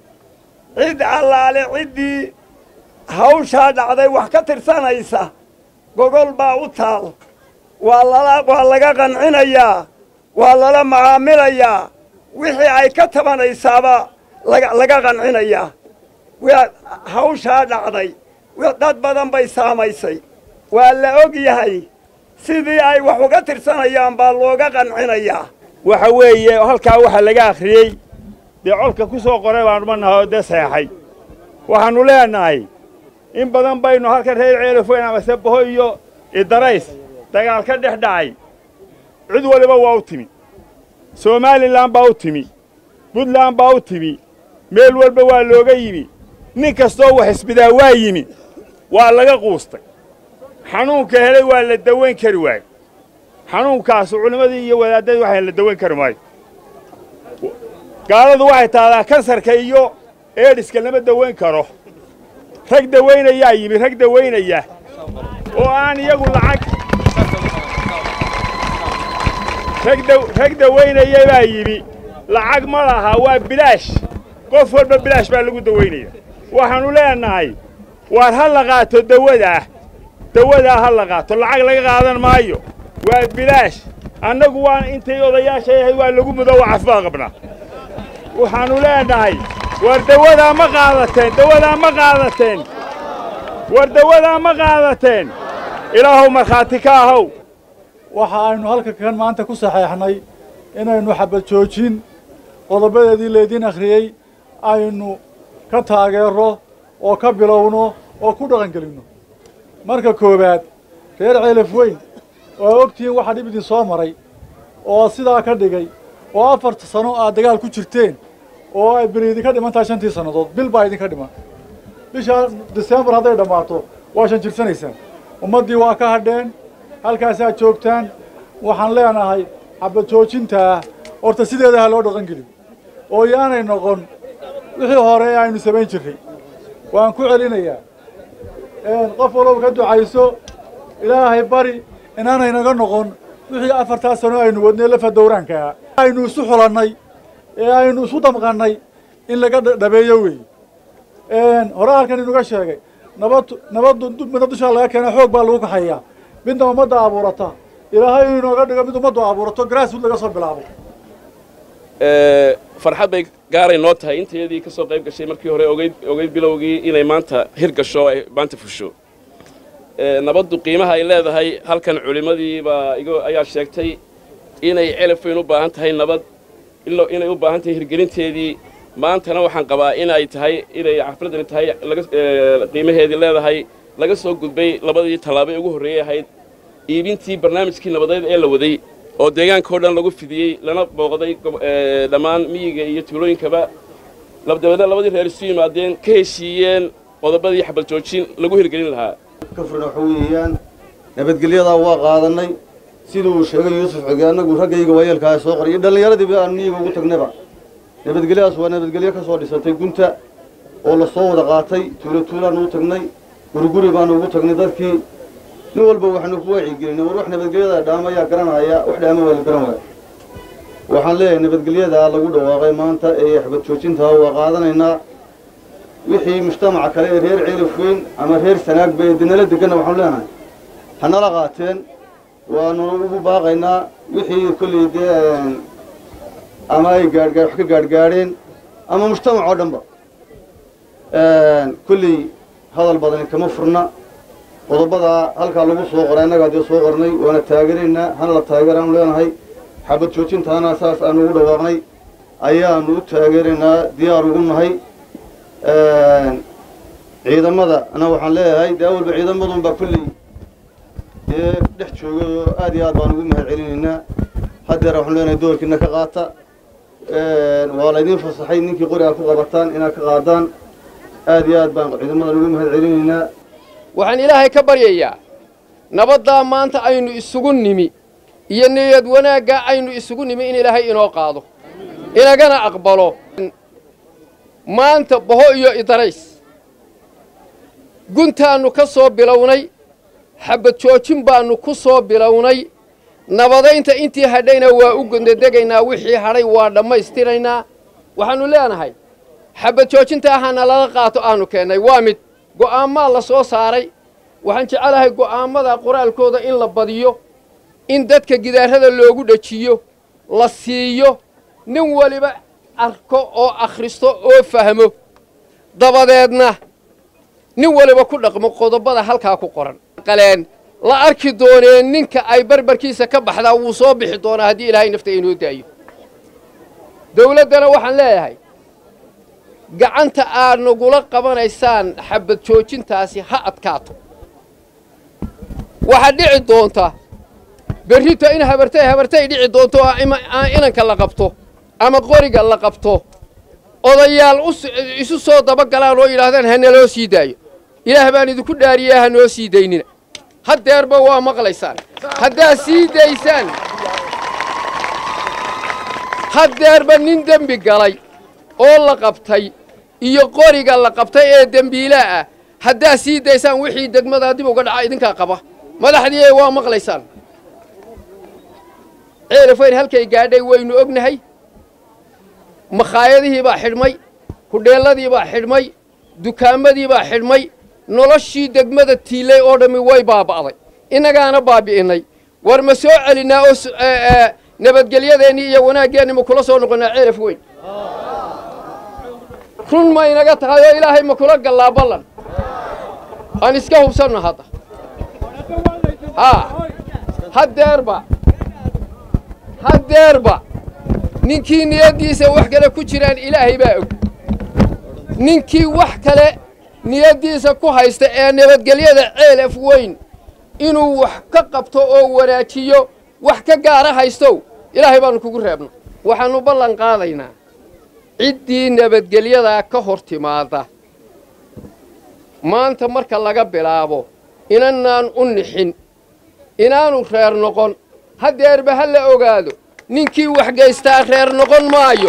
Speaker 9: cid allaale ciddii hawshaa dhacday wax ka tirsanaysa gogol baa u taal waa lala waa laga qancinayaa waa lala macaamilayaa wixii ay ka tabanaysaaba laga laga qancinayaa waa hawshaa dhacday dad badan bay saamaysay waa la og yahay sidii ay wax uga tirsanayaan baa looga qancinayaa waxa weeye halkaa waxaa laga akhriyey dee colka ku soo qoray baanu ma nahay oo dee seexay waxaannu leenahay in badan baynu halkan reer ceelafoyn amase baho iyo idarays dagaal ka dhex dhacay cid waliba waa u timi somalilan baa u timi puntland baa u timi meel walba waa looga yimi nin kastoo wax isbidaa waa yimi waa laga quustay xanuunka helay waa la dawayn kari waayo xanuunkaasu culimmadii iyo wadaaddadii waxaan la dawayn kari maayo gaaladu waxay tahdaa kansarka iyo eedhiska lama dawayn karo rag dawaynayaa yimi rag dawaynaya oo aan iyagu lacag rag dawaynaya baa yimi lacag ma laha waa bilaash qof walba bilaash baa lagu dawaynaya waxaannu leenahay waar ha la qaato dawadaa dawadaa ha la qaato lacag laga qaadan maayo waa bilaash annagu waa intay odayaashay ahayd waa lagu mudo waa cafbaa qabnaa waxaannu leenahay war dawadaa ma qaadateen dawadaa ma qaadateen war dawadaa ma qaadateen ilaahow markhaati ka ahow
Speaker 10: waxa aynu halka kan maanta ku saxeexnay inaynu xabad joojin qodobadeedii laydin akhriyey aynu ka taageero oo ka bilowno oo ku dhaqangelinno marka koowaad reer ceelaf weyn oo ogtihiin waxaa dhib idin soo maray oo sidaa ka dhigay oo afarta sano aad dagaal ku jirteen oo ay beri idinka dhiman tahay shantii sannadood bil baa idinka dhiman bisha disembar hadday dhammaato waa shan jirsanaysaan ummaddii waa ka hadheen halkaasaad joogtaan waxaan leenahay xabad joojintaa horta sideeda ha loo dhaqan gelin oo yaanay noqon wixii hore aynu samayn jirray waan ku celinayaa qof walba ka ducayso ilaahay bari inaanay naga noqon wixii afartaa sano aynu wadnay lafa dowraankaa aynu isu xulannay ee aynu isu damqannay in laga dhabeeyo wey hore halkan inuga sheegay nabad nabaddu midna dushaa laga keena xoog baa lagu kaxayaa midna ummadda abuurata ilaahay inuu inooga dhigo mid ummaddu abuurato grasswood laga soo bilaabo
Speaker 11: farxad bay gaaray noo tahay intayadii ka soo qayb gashay markii hore ogeyd ogeyd bilowgii inay maanta hirgasho ay maanta fusho nabaddu qiimaha ay leedahay halkan culimmadii baa igo ayaa sheegtay inay celafweyn u baahan tahay nabad inay u baahan tahay hirgelinteedii maantana waxaan qabaa in ay tahay inay xafladani tahay laga qiimaheedii leedahay laga soo gudbay labadii tallaabo ee ugu horreeyey ahayd iibintii barnaamijkii nabadeed ee la waday oo deegaankao dhan lagu fidiyey lana booqday dhammaan miyiga iyo tuulooyinkaba dabeedna labadii reer isu yimaadeen ka heshiiyeen qodobadii xabal joojin lagu hirgelin lahaa
Speaker 12: ka furna waxa weeyaan nabadgelyadaa waa qaadannay siduu sheegay yuusuf xige annagu raggayga waayeelkaa soo qoray iyo dhallinyaradiiba aanu miyiga ugu tagnayba nabadgelyadaas waa nabadgelyo ka soo dhisatay gunta oo la soo wada qaatay tuulo tuulaanu u tagnay guriguri baanu ugu tagnay dadkii nin walba waxaanu ku wacyigelinay war wax nabadgelyada dhaama ayaa garanaya wax dhaama waa la garan waaya waxaan leeyahay nabadgelyadaa lagu dhawaaqay maanta ee xabad joojintaa waa qaadanaynaa wixii mujtamaca kale ee reer ceelif weyn ama reer sanaagba ee dinala deganna waxaanu leenahay hanala qaateen waanu ugu baaqaynaa wixii kolley dee ama ay gaadhgaa wax ka gaadhgaadheen ama mujtamac oo dhanba kolley hadal badani kama furna qodobadaa halkaa lagu soo qoray annagaa dee soo qornay waana taageeraynaa hana la taageeraanu leenahay xabad joojintaana saas aanu ugu dhawaaqnay ayaanu u taageeraynaa diyaar ugu nahay ciidamada ana waxaan leeyahay dee awalba ciidamadunbaa kolley dee dhex jooga oo aad iyo aad baan ugu mahad celinaynaa haddeer waxaan leenahay doorkiina ka qaata waa laydiin fasaxay ninkii qori aad ku qabataan inaad ka qaadaan aad iyo aad baan ciidamadan ugu mahad celinaynaa
Speaker 13: waxaan ilaahay ka baryayaa nabaddaa maanta aynu isugu nimi iyo niyad wanaaggaa aynu isugu nimi in ilaahay inoo qaado inagana aqbalo maanta boho iyo idarays guntaannu ka soo bilownay xabad joojin baannu ku soo bilownay nabadaynta intii hadhayna waa u gondadegaynaa wixii hadhay waa dhammaystiraynaa waxaannu leenahay xabad joojinta ahana laga qaato aanu keennay waa mid go'aammaa la soo saaray waxaan jecelahay go'aammada qoraalkooda in la badiyo in dadka gidaarada loogu dhejiyo la siiyo nin weliba arko oo akhristo oo fahmo dabadeedna nin waliba ku dhaqmo qodobada halkaa ku qoran qaleen la arki doonee ninka ay barbarkiisa ka baxdaa wuu soo bixi doonaa haddii ilaahay nafta inoo daayo dawladdana waxaan leeyahay gacanta aad nagula qabanaysaan xabad joojintaasi ha adkaato waxaa dhici doonta berrito in habartay habartay dhici doonto oo inanka la qabto ama qoriga la qabto odayaal isu soo dabagalaan oo yidhaahdaan ha naloo sii daayo ilaah baan idinku dhaariyaa ha noo sii daynina haddeerba waa maqlaysaan haddaad sii daysaan haddeerba nin dembi galay oo la qabtay iyo qoriga la qabtay ee dembiilaa ah haddaad sii daysaan wixii degmadaa dib uga dhaca idinkaa qaba madaxdii waa maqlaysaan ceelafayn halkay gaadhay waynu ognahay makhaayadihii baa xidhmay hudheelladii baa xidhmay dukaamadii baa xidhmay noloshii degmada tiilay oo dhammi way baaba'day innagaana baabi'innay war ma soo celinnaa oo nabadgelyadeennii iyo wanaaggeenni ma kula soo noqonnaa ceelaf weyn run ma inaga tahay oo ilaahay ma kula gallaa ballan aan iska hubsanno hadda haa haddeerba haddeerba ninkii niyaddiisa wax kale ku jiraan ilaahay baa og ninkii wax kale niyaddiisa ku haysta ee nabadgelyada ceelaf weyn inuu wax ka qabto oo wanaajiyo wax ka gaara haystow ilaahay baannu kugu reebno waxaannu ballan qaadaynaa ciddii nabadgelyadaa ka hor timaada maanta marka laga bilaabo inanaan u nixin inaanu reer noqon haddeerba ha la ogaado ninkii wax gaystaa reer noqon maayo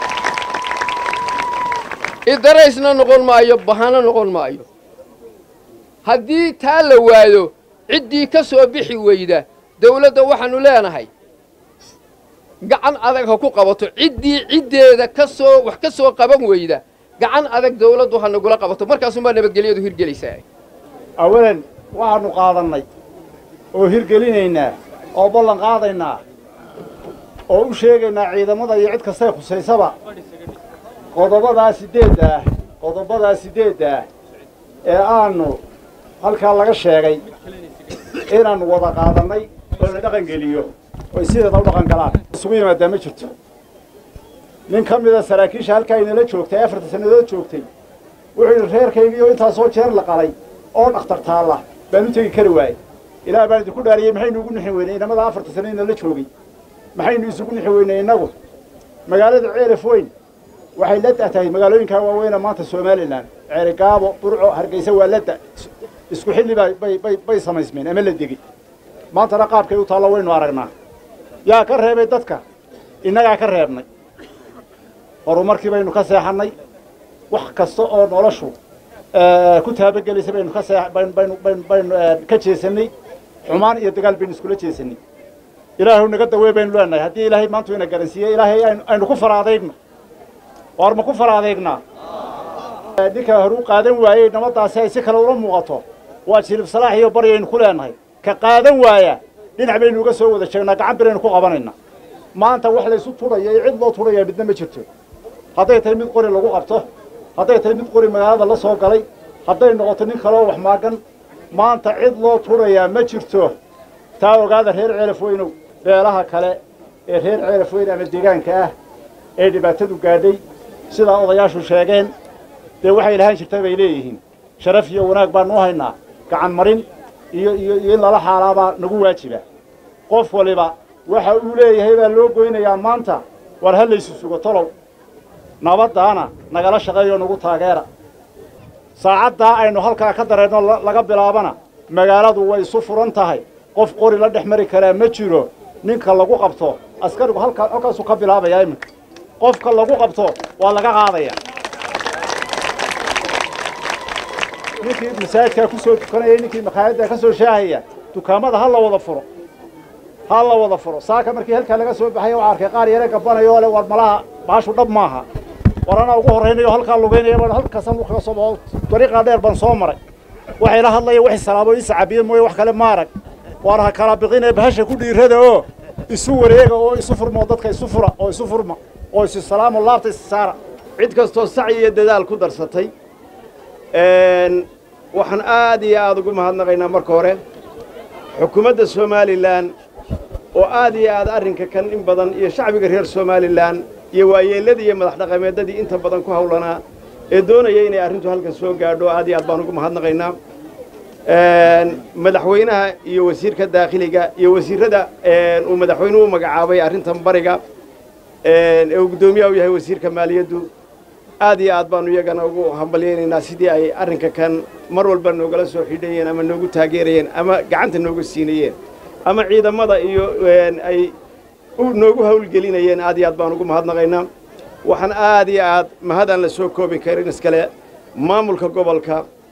Speaker 13: idaraysna noqon maayo bahano noqon maayo haddii taa la waayo ciddii ka soo bixi weyda dawladda waxaannu leenahay gacan adag ha ku qabato ciddii ciddeeda ka soo wax ka soo qaban weyda gacan adag dawladdu ha nagula qabato markaasuunbaa nabadgelyadu hirgelaysaa
Speaker 8: awalan waxaannu qaadannay oo hirgelinaynaa oo ballan qaadaynaa oo u sheegaynaa ciidamada iyo cid kastay khusaysaba qodobadaa siddeedda ah qodobadaa siddeedda ah ee aanu halkaa laga sheegay inaannu wada qaadannay oo la dhaqan geliyo oy sideeda u dhaqan galaan isugu yimaadaa ma jirto nin ka mida saraakiisha halkaa inala joogtay afarta sannadood joogtay wuxuu yidhi reerkaygiioo intaasoo jeer la qalay oo dhakhtar taalla baan u tegi kari waayey ilaah baan idinku dhaariyey maxaynu ugu nixi weynay inamada afarta sanno inala joogay maxaynu isugu nixi weynay innagu magaalada ceeraf weyn waxay la tahay magaalooyinkaa waaweyna maanta somalilan ceeri gaabo burco hargeysa waa la da isku xilli baa bay bay bay samaysmeen ama la degey maantana qaabkay u taallo waynu aragnaa yaa ka reebay dadka innagaa ka reebnay horumarkii baynu ka seexannay wax kasta oo noloshu ku taabagelaysa baynu ka see baynu baynu baynu baynu ka jeesannay xumaan iyo dagaal baynu iskula jeesannay ilaahu naga dawey baynu leenahay haddii ilaahay maantu ina garansiiyey ilaahay aynu aynu ku fara adeegno waar ma ku fara adeegnaa ninka hore u qaadan waayey nabaddaasi ay si kale ula muuqato waa jilib salaax iyo baryaynu ku leenahay ka qaadan waaya dhinac baynu uga soo wada jeegnaa gacan biraynu ku qabanaynaa maanta wax laysu tudhaya iyo cid loo tudhaya midna ma jirto hadday tahay mid qori lagu qabto hadday tahay mid qori magaalada la soo galay hadday noqoto nin kaloo wax maagan maanta cid loo tudhayaa ma jirto taa ogaada reer ceelaf weynow beelaha kale ee reer ceelaf weyn ama deegaanka ah ee dhibaatadu gaadhay sidaa odayaashu sheegeen dee waxay lahaan jirta bay leeyihiin sharaf iyo wanaag baanu u haynaa gacan marin iyo iyo iyo in lala xaalaabaa nagu waajiba qof waliba waxa uu leeyahay baa loo goynayaa maanta war ha laysu sugo tolow nabaddaana nagala shaqeeyo nagu taageera saacaddaa aynu halkaa ka dareenno laga bilaabana magaaladu way isu furan tahay qof qori la dhex mari karaa ma jiro ninka lagu qabto askarigu halkaa halkaasuu ka bilaabayaa iminka qofka lagu qabto waa laga qaadaya ninkii masaajidkaa ku soo tukanayay ninkii makhaayaddaa ka soo shaahaya dukaamada ha la wada furo ha la wada furo saaka markii halkaa laga soo baxaya waxaa arkay qaar yare gabanayoo le war malaha baashu dhab maaha war anaa ugu horraynayo halkaa lugaynaya baan halkaasan kaga soo baxo dariiqaa dheer baan soo maray waxay la hadlaya waxay salaamo ii sacabiye mooye wax kale ma arag waar ha kala biqinee bahasha ku dhiirada oo isu wareega oo isu furma oo dadka isu fura oo isu furma oo isu salaamo laabta is saara
Speaker 9: cid kastoo sac iyo dadaal ku darsatay waxaan aad iyo aad ugu mahadnaqaynaa marka hore xukuumadda somalilan oo aad iyo aad arrinka kan in badan iyo shacbiga reer somalilan iyo waayeelladii iyo madax dhaqameeddadii inta badan ku hawlanaa ee doonaya inay arrintu halkan soo gaadho aad iyo aad baan ugu mahadnaqaynaa madaxweynaha iyo wasiirka daakhiliga iyo wasiirrada uu madaxweynuhu u magacaabay arrintan bariga ee uu guddoomiyaha u yahay wasiirka maaliyaddu aad iyo aad baanu iyagana ugu hambalyaynaynaa sidii ay arrinka kan mar walba noogala soo xidhayeen ama noogu taageerayeen ama gacanta noogu siinayeen ama ciidamada iyo ay noogu hawlgelinayeen aad iyo aad baan ugu mahadnaqaynaa waxaan aad iyo aad mahadaan la soo koobi karin iskale maamulka gobolka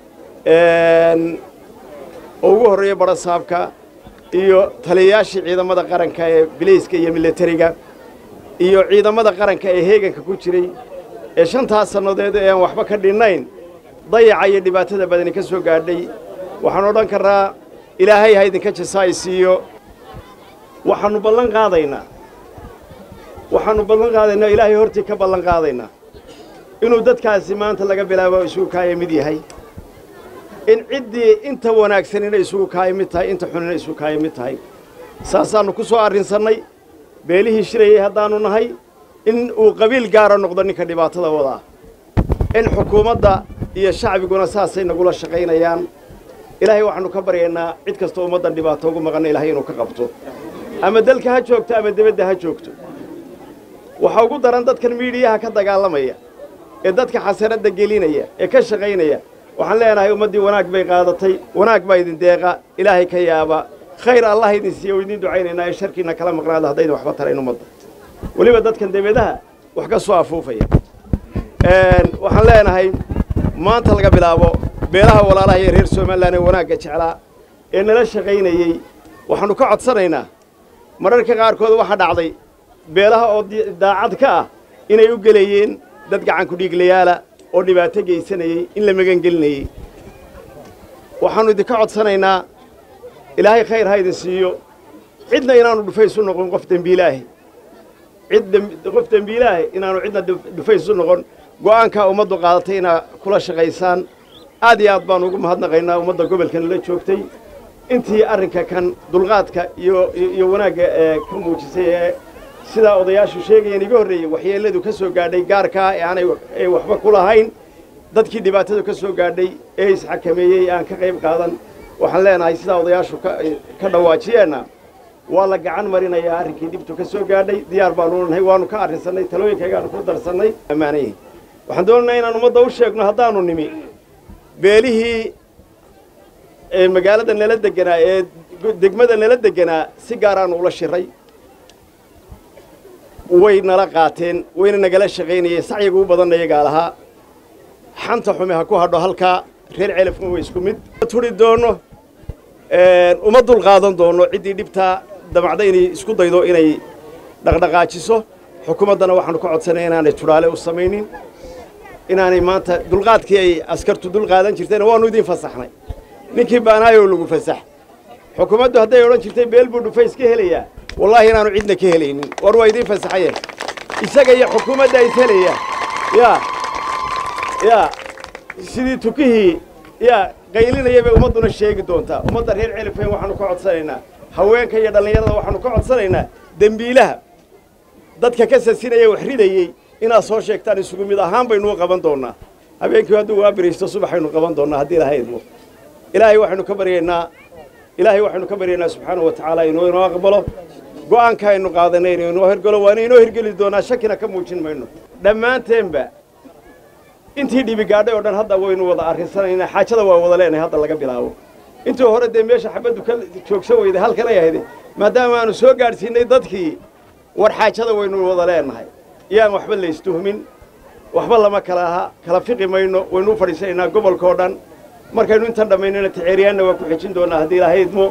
Speaker 9: oo ugu horreeya barasaabka iyo taliyayaashii ciidamada qaranka ee bilayska iyo militariga iyo ciidamada qaranka ee heeganka ku jiray ee shantaas sannadeed ee aan waxba ka dhinnayn dayaca iyo dhibaatada badani ka soo gaadhay waxaan odhan karnaa ilaahay ha idinka jasaay siiyo waxaannu ballan qaadaynaa waxaannu ballan qaadaynaa ilaahay hortii ka ballan qaadaynaa inuu dadkaasi maanta laga bilaabo isugu kaaya mid yahay in ciddii inta wanaagsanina isugu kaaya mid tahay inta xunina isugu kaaya mid tahay saasaannu ku soo arrinsannay beelihii shirayay haddaannu nahay in uu qabiil gaara noqdo ninka dhibaatada wadaa in xukuumadda iyo shacbiguna saasay nagula shaqaynayaan ilaahay waxaannu ka baryaynaa cid kastoo ummaddan dhibaato ugu maqanna ilahay inuu ka qabto ama dalka ha joogto ama debadda ha joogto waxaa ugu daran dadkan miidhiyaha ka dagaalamaya ee dadka xasaradda gelinaya ee ka shaqaynaya waxaan leenahay ummaddii wanaag bay qaadatay wanaag baa idin deeqa ilaahay ka yaaba khayr allah idin siiya oo idin ducaynaynaa ee sharkiinna kala maqnaada haddaydan waxba tarayn ummadda weliba dadkan debadaha wax ka soo afuufaya waxaan leenahay maanta laga bilaabo
Speaker 14: beelaha walaalaha iyo reer somalilan ee wanaagga jeclaa ee nala shaqaynayey waxaannu ka codsanaynaa mararka qaarkood waxaa dhacday beelaha oo daacad ka ah inay u gelayeen dad gacan kudhiiglayaala oo dhibaato geysanayey in la magangelinayey waxaannu idinka codsanaynaa ilaahay khayr ha idin siiyo cidna inaanu dhufaysu noqon qof dembiilaahi cid qof dembiilaahi inaanu cidna dhufaysu noqon go'aankaa ummaddu qaadatay inaa kula shaqaysaan aad iyo aad baanu ugu mahadnaqaynaa ummadda gobolkan la joogtay intii arrinka kan dulqaadka iyo iyo wanaagga ee ka muujisay ee sidaa odayaashu sheegayeen iga horreeyey waxyeelladu ka soo gaadhay gaarkaa ee aanay ay waxba ku lahayn dadkii dhibaatadu ka soo gaadhay ee isxakameeyey aan ka qayb qaadan waxaan leenahay sidaa odayaashu ka dhawaajiyeenna waa la gacan marinayaa arrinkii dhibtu ka soo gaadhay diyaar baanu nahay waanu ka arrinsannay talooyinkaygaanu ku darsannay ammaanayihin waxaan doonaynaa inaan ummadda u sheegno haddaanu nimi beelihii ee magaalada nala deganaa ee degmada nala deganaa si gaaraanu ula shiray way nala qaateen wayna nagala shaqaynayeen sacyiga u badanna iyagaa lahaa xanta xume ha ku hadho halkaa reer celafna way isku mid turi doono uma dul qaadan doono ciddii dhibtaa damacda inay isku daydo inay dhaqdhaqaajiso xukuumaddana waxaanu ka codsanay inaanay tudhaale u samaynin inaanay maanta dulqaadkii ay askartu dul qaadan jirtayna waannu idiin fasaxnay ninkii baanaayoo lagu fasax xukuumaddu hadday odhan jirtay beel buu dhufays ka helayaa wallaahi inaanu cidna ka helaynin war waa idiin fasaxayeen isaga iyo xukuumadda is helaya yaa yaa sidii tukihii yaa qaylinaya bay ummadduna sheegi doontaa ummadda reer celifeen waxaanu ka codsanaynaa haweenka iyo dhallinyarada waxaanu ka codsanaynaa dembiilaha dadka ka sasinaya wax ridayey inaad soo sheegtaan isugu mid ahaan baynu u qaban doonnaa habeenkii hadduu waa biraysto subaxaynu qaban doonnaa haddii ilahay idmo ilaahay waxaynu ka baryaynaa ilaahay waxaynu ka baryaynaa subxaanahu wa tacaala inuu inoo aqbalo go'aanka aynu qaadanay inuu inoo hirgalo waana inoo hirgeli doonaa shakina ka muujin mayno dhammaanteenba intii dhibi gaadhay oo dhan hadda waynu wada arrinsanaynaa xaajada waa wada leenahay hadda laga bilaabo intii hore dee meesha xabaddu ka joogsan weyday halkan ay ahayd maadaama aanu soo gaadhsiinay dadkii war xaajada waynu wada leenahay iyaan waxba laystuhmin waxba lama kala aha kala fiqi mayno waynu u fadhiisanaynaa gobolka oo dhan markaynu intan dhammaynana ticeeriyaanna waa ku xejin doonaa haddii ilaahay idmo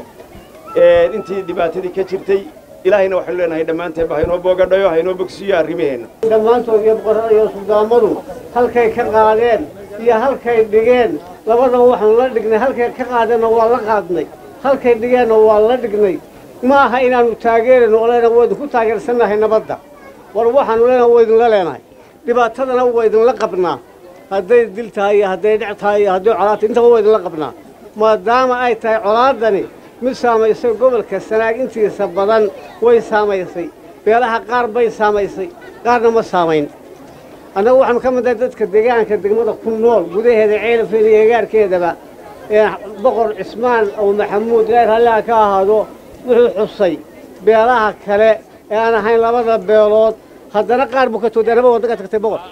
Speaker 14: intii dhibaatadii ka jirtay ilaahayna waxaynu leenahay dhammaanteenba haynoo boogadhayo haynoo bogsiiyo arrimaheenna
Speaker 15: dhammaantood iyo boqorrada iyo suldaamadu halkay ka qaadeen iyo halkay dhigeen labadaba waxaanu la dhignay halkay ka qaadeenna waa la qaadnay halkay dhigeenna waa la dhignay ma aha inaannu taageerayno oo leenahay waa idinku taageersannahay nabadda war waxaanu leenahay waa idinla leenahay dhibaatadana waa idinla qabnaa hadday dil tahay iyo hadday dhec tahay iyo hadday colaad tahay intaba waa idinla qabnaa maadaama ay tahay colaaddani mid saamaysay gobolka sanaag intiisa badan way saamaysay beelaha qaar bay saamaysay qaarna ma saamayn annagu waxaanu ka mid ahay dadka deegaanka degmada ku nool gudaheeda ceelafeeda iyo egaarkeedaba ee boqor cismaan oo maxamuud ilaahay raalliha ka ahaado wuxuu xusay beelaha kale ee aan ahayn labada beelood haddana qaar buu ka tooday anaba wadda ka tagtay boqor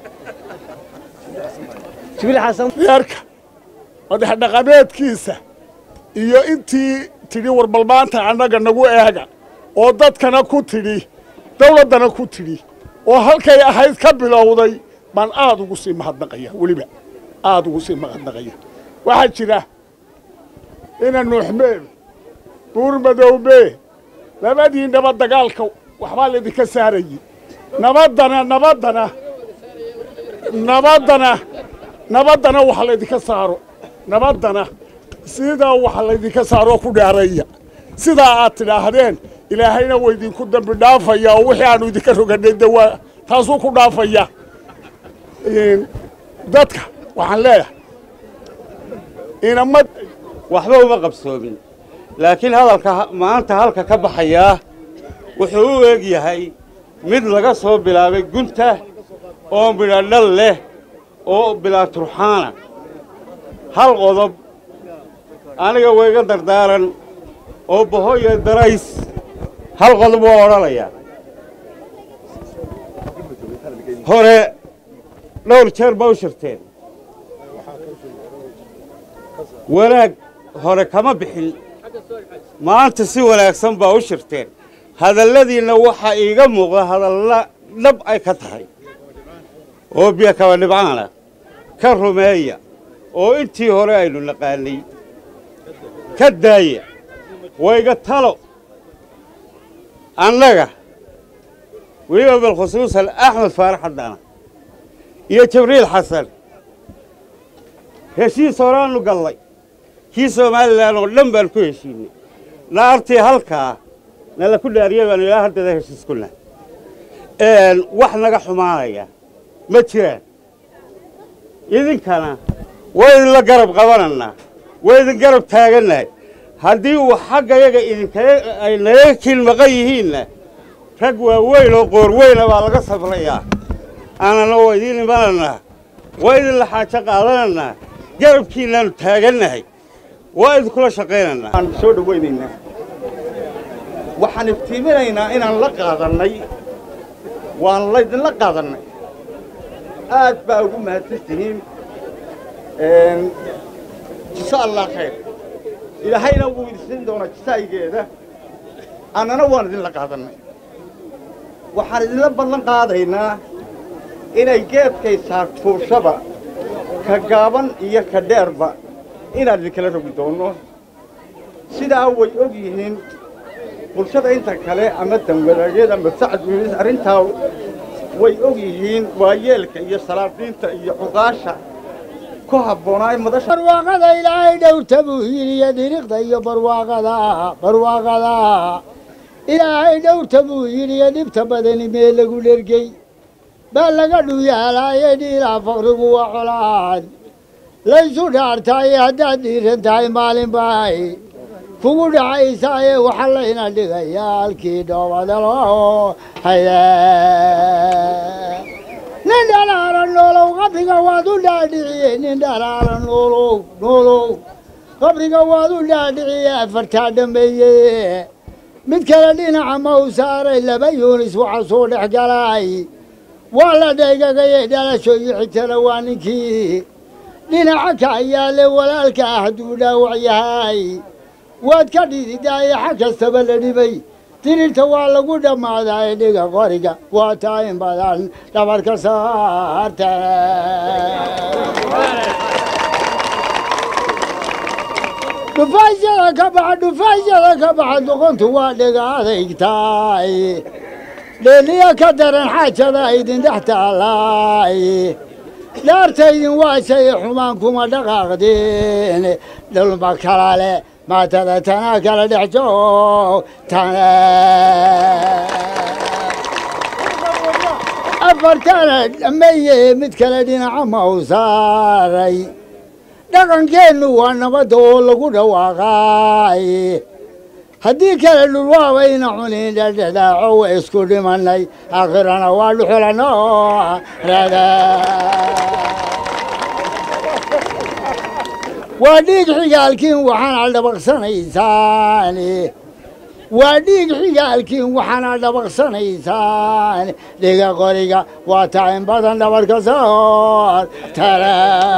Speaker 15: jibriil xasan
Speaker 16: reerka madaxdhaqameedkiisa iyo intii tidhi warbalmaanta annaga nagu eega oo dadkana ku tidhi dawladdana ku tidhi oo halkay ahayd ka bilowday baan aad ugu sii mahadnaqaya weliba aad ugu sii mahadnaqaya waxaa jira ina nuuxmeel buur madowbe labadii nabad dagaalka waxbaa laydinka saarayey nabaddana nabaddana nabaddana nabaddana waxa laydinka saaro nabaddana sidaa waxa laydinka saaroo ku dhaaraya sidaa aad tidhaahdeen ilaahayna waa idinku dambi dhaafaya oo wixii aanu idinka roganay de waa taasuu ku dhaafaya dadka waxaan leeyahay inama
Speaker 17: waxba uma qabsoomin laakiin hadalka maanta halka ka baxayaa wuxuu u eg yahay mid laga soo bilaabay gunta oo midhadhal leh oo bilaa turxaana hal qodob aniga wayga dardaaran oo bahoyo darays hal qodob waa odhanayaa hore dhowr jeer ba u shirteen wanaag hore kama bixin maanta si wanaagsan baa u shirteen hadalladiinna waxaa iiga muuqda hadalla dhab ay ka tahay oo biyo kaba dhibcaana ka rumeeya oo intii hore aynu naqaanay ka daaya wayga talo annaga weliba bilkhusuusan axmed faarax haddana iyo jibriil xasan heshiis horaannu gallay kii somalilan oo dhan baan ku heshiinay naartii halkaa nala ku dhaariya baanu ilaa haddada heshiis ku nahay wax naga xumaanaya ma jiraan idinkana waa idinla garab qabanannaa waa idin garab taagannahay haddii uu xaggayaga idinkaga ay naga kiil maqan yihiinna rag waaweyn oo qoor weyna baa laga sabrayaa aanana waa idiin imanannaa waa idinla xaajo qaadanannaa garabkiinnaannu taagannahay waa idinkula shaqaynannaa
Speaker 18: aan soo dhowaynaynaa waxaan iftiiminaynaa inaan la qaadannay waan laydinla qaadannay aad baa ugu mahadsantihiin jisa allah khayr ilaahayna wuu idinsiin doonaa jisaayigeeda annana waan idinla qaadannay waxaan idinla ballan qaadaynaa inay geedkay saarfuushaba ka gaaban iyo ka dheerba inaan idinkala rogi doonno sidaa way og yihiin bulshada inta kale ama danwadaageed ama sacad wiilis arrintaa way og yihiin waayeelka iyo salaadiinta iyo cuqaasha ku habboonaa madasha
Speaker 19: barwaaqada ilaahay dhowrta buu hiiliya diriqda iyo barwaaqada barwaaqada ilaahay dhowrta buu hiiliya dhibta badani mee lagu dhergey baa laga dhuyaalaaye dhiilaa faqrigu waa colaad laysu dhaartaaye haddaad dhiiran tahay maalin baay kugu dhacaysaaye waxa layna dhigayaa halkii dhoobadalo haye nin dhalaala noolow qabriga waad u dhaadhiciyey nin dhalaala noolow noolow qabriga waad u dhaadhiciyey afartaa dhameeye mid kale dhinaca ma u saaray laba yuunis waxa soo dhex galay waa la dhaygagayay dhalasho iyo xigtana waa ninkii dhinaca ka ayaale walaalka ah hadduu dhaawac yahay waad ka dhididaaye xag kastaba la dhibay tirirta waa lagu dhammaadaa dhiga qoriga waa taa in badan dhabarka saarta dhufaysyada ka baxa dhufaysyada ka baxa doqontu waa dhiga adeygtaay dheeliya ka daran xaajada idin dhex taalaay dhaartaydin waa shay xumaan kuma dhaqaaqdeen dhulma kala leh maatada tanaa kala dhex joog tana afartana dhammeeye mid kale dhinaca ma u saaray dhaqankeennu waa nabadda oo lagu dhawaaqay haddii kale dhulwaabayna cunin dhadhadaaco wa isku dhimannay aakhirana waa dhuxulano rada waa dhiig xigaalkiin waxaana dhabaqsanaysaan waa dhiig xigaalkiin waxaana dhabaqsanaysaan dhiga qoriga waa tacin badan dhabarka soor tala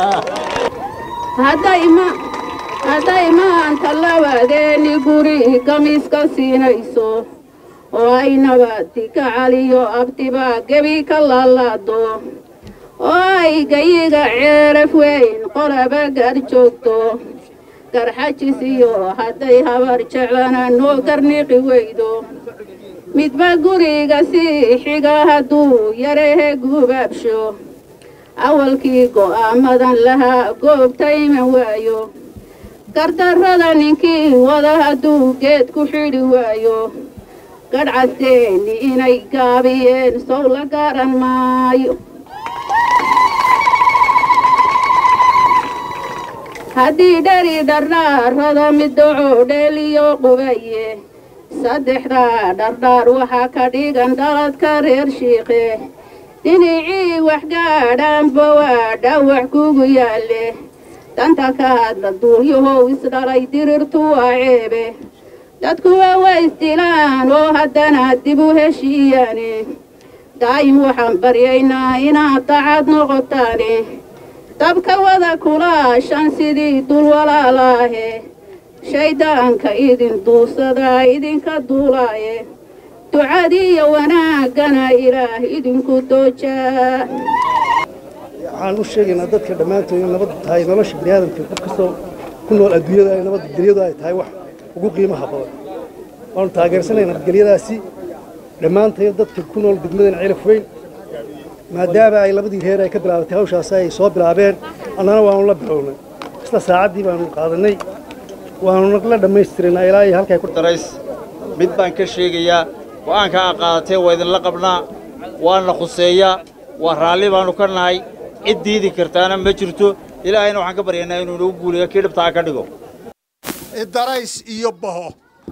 Speaker 20: hadday maanta labadeeni guri gamiska siinayso oo ay nabadi ka caliyo abtibaa gebi ka laalaado oo ay gayiga ceeraf weyn qolaba gar joogto garxajis iyo hadday habar jeclana noo garniqi weydo midba guriga sii xiga hadduu yarehe gubaabsho awalkii go'aamadan lahaa goobta iman waayo gardarrada ninkii wada hadduu geed ku xidhi waayo gadhcasteeni inay gaabiyeen sow la garan maayo haddii dheri dhardhaarada middaco dheeliyo qubaye saddexdaa dhardhaar waxaa ka dhigan dhaladka reer shiikhe dhinacii waxgaadhaanba waa dhaawac kugu yaalle danta ka hadla duulyahow isdhalay dirirtu waa ceebe dadkuwa waa isdilaan oo haddana dib u heshiiyaane daa'im waxaan baryaynaa inaad dacad noqotaane dabka wada kulaashan sidii dul walaalaahe shayddaanka idin duusadaa idinka duulaaye ducadiiyo wanaaggana ilaah idinku doojaa
Speaker 21: waxaan u sheegaynaa dadka dhammaantood in nabad tahay nolosha biniaadamka qof kastoo ku nool adduunyada ay nabadgelyadu ay tahay wax ugu qiimaha badan waanu taageersanay nabadgelyadaasi dhammaantayo dadka ku nool degmadan celaf weyn maadaama ay labadii reer ay ka bilaabatay hawshaasi ay soo bilaabeen annana waanu la bilownay isla saacaddii baanu qaadanay waanu nagla dhammaystirnaa ilaa iyo halkay ku
Speaker 22: darays mid baan ka sheegayaa go'aanka aa qaadatee waa idinla qabnaa waana khuseeyaa waa raalli baannu ka nahay cid diidi kartaana ma jirto ilaahayna waxaan ka baryaynaa inuu nagu guuliyo kii dhibtaa ka dhigo
Speaker 23: darays iyo baho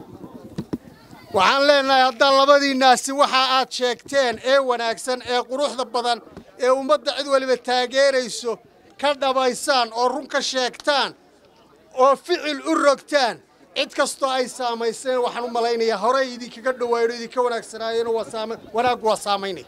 Speaker 23: waxaan leenahay haddaan labadiinnaasi waxa aad sheegteen ee wanaagsan ee quruxda badan ee ummadda cid waliba taageerayso ka dhabaysaan oo run ka sheegtaan oo ficil u rogtaan cid kastoo ay saamayseen waxaan u malaynayaa horey idinkaga dhawaayno idinka wanaagsanaayeen wanaaggu waa saamaynaya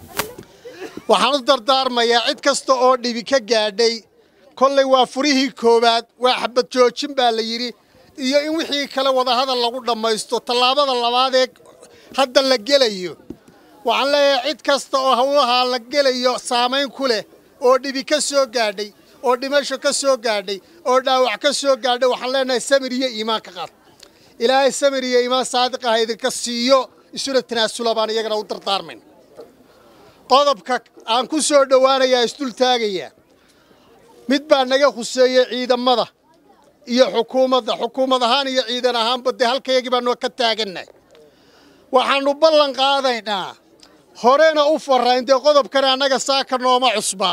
Speaker 23: waxaan u dardaarmayaa cid kasta oo dhibi ka gaadhay kollay waa furihii koowaad waa xabad joojin baa la yidhi iyo in wixii kale wadahadal lagu dhammaysto tallaabada labaadee hadda la gelayo waxaan leeyahay cid kasta oo hawlahaa la gelayo saamayn ku leh oo dhibi ka soo gaadhay oo dhimasho ka soo gaadhay oo dhaawac ka soo gaadhay waxaan leenahay samir iyo iimaan ka qaad ilaahay samir iyo iimaan saadiq ah idinka siiyo isuna tanaasula baan iyagana u dardaarmayn qodobka aan ku soo dhowaanayaa isdul taagayaa mid baa naga khuseeyey ciidamada iyo xukuumadda xukuumad ahaan iyo ciidan ahaanba dee halkayagii baanu ka taagannahay waxaannu ballan qaadaynaa horena u farrayn dee qodobkani annaga saaka nooma cusba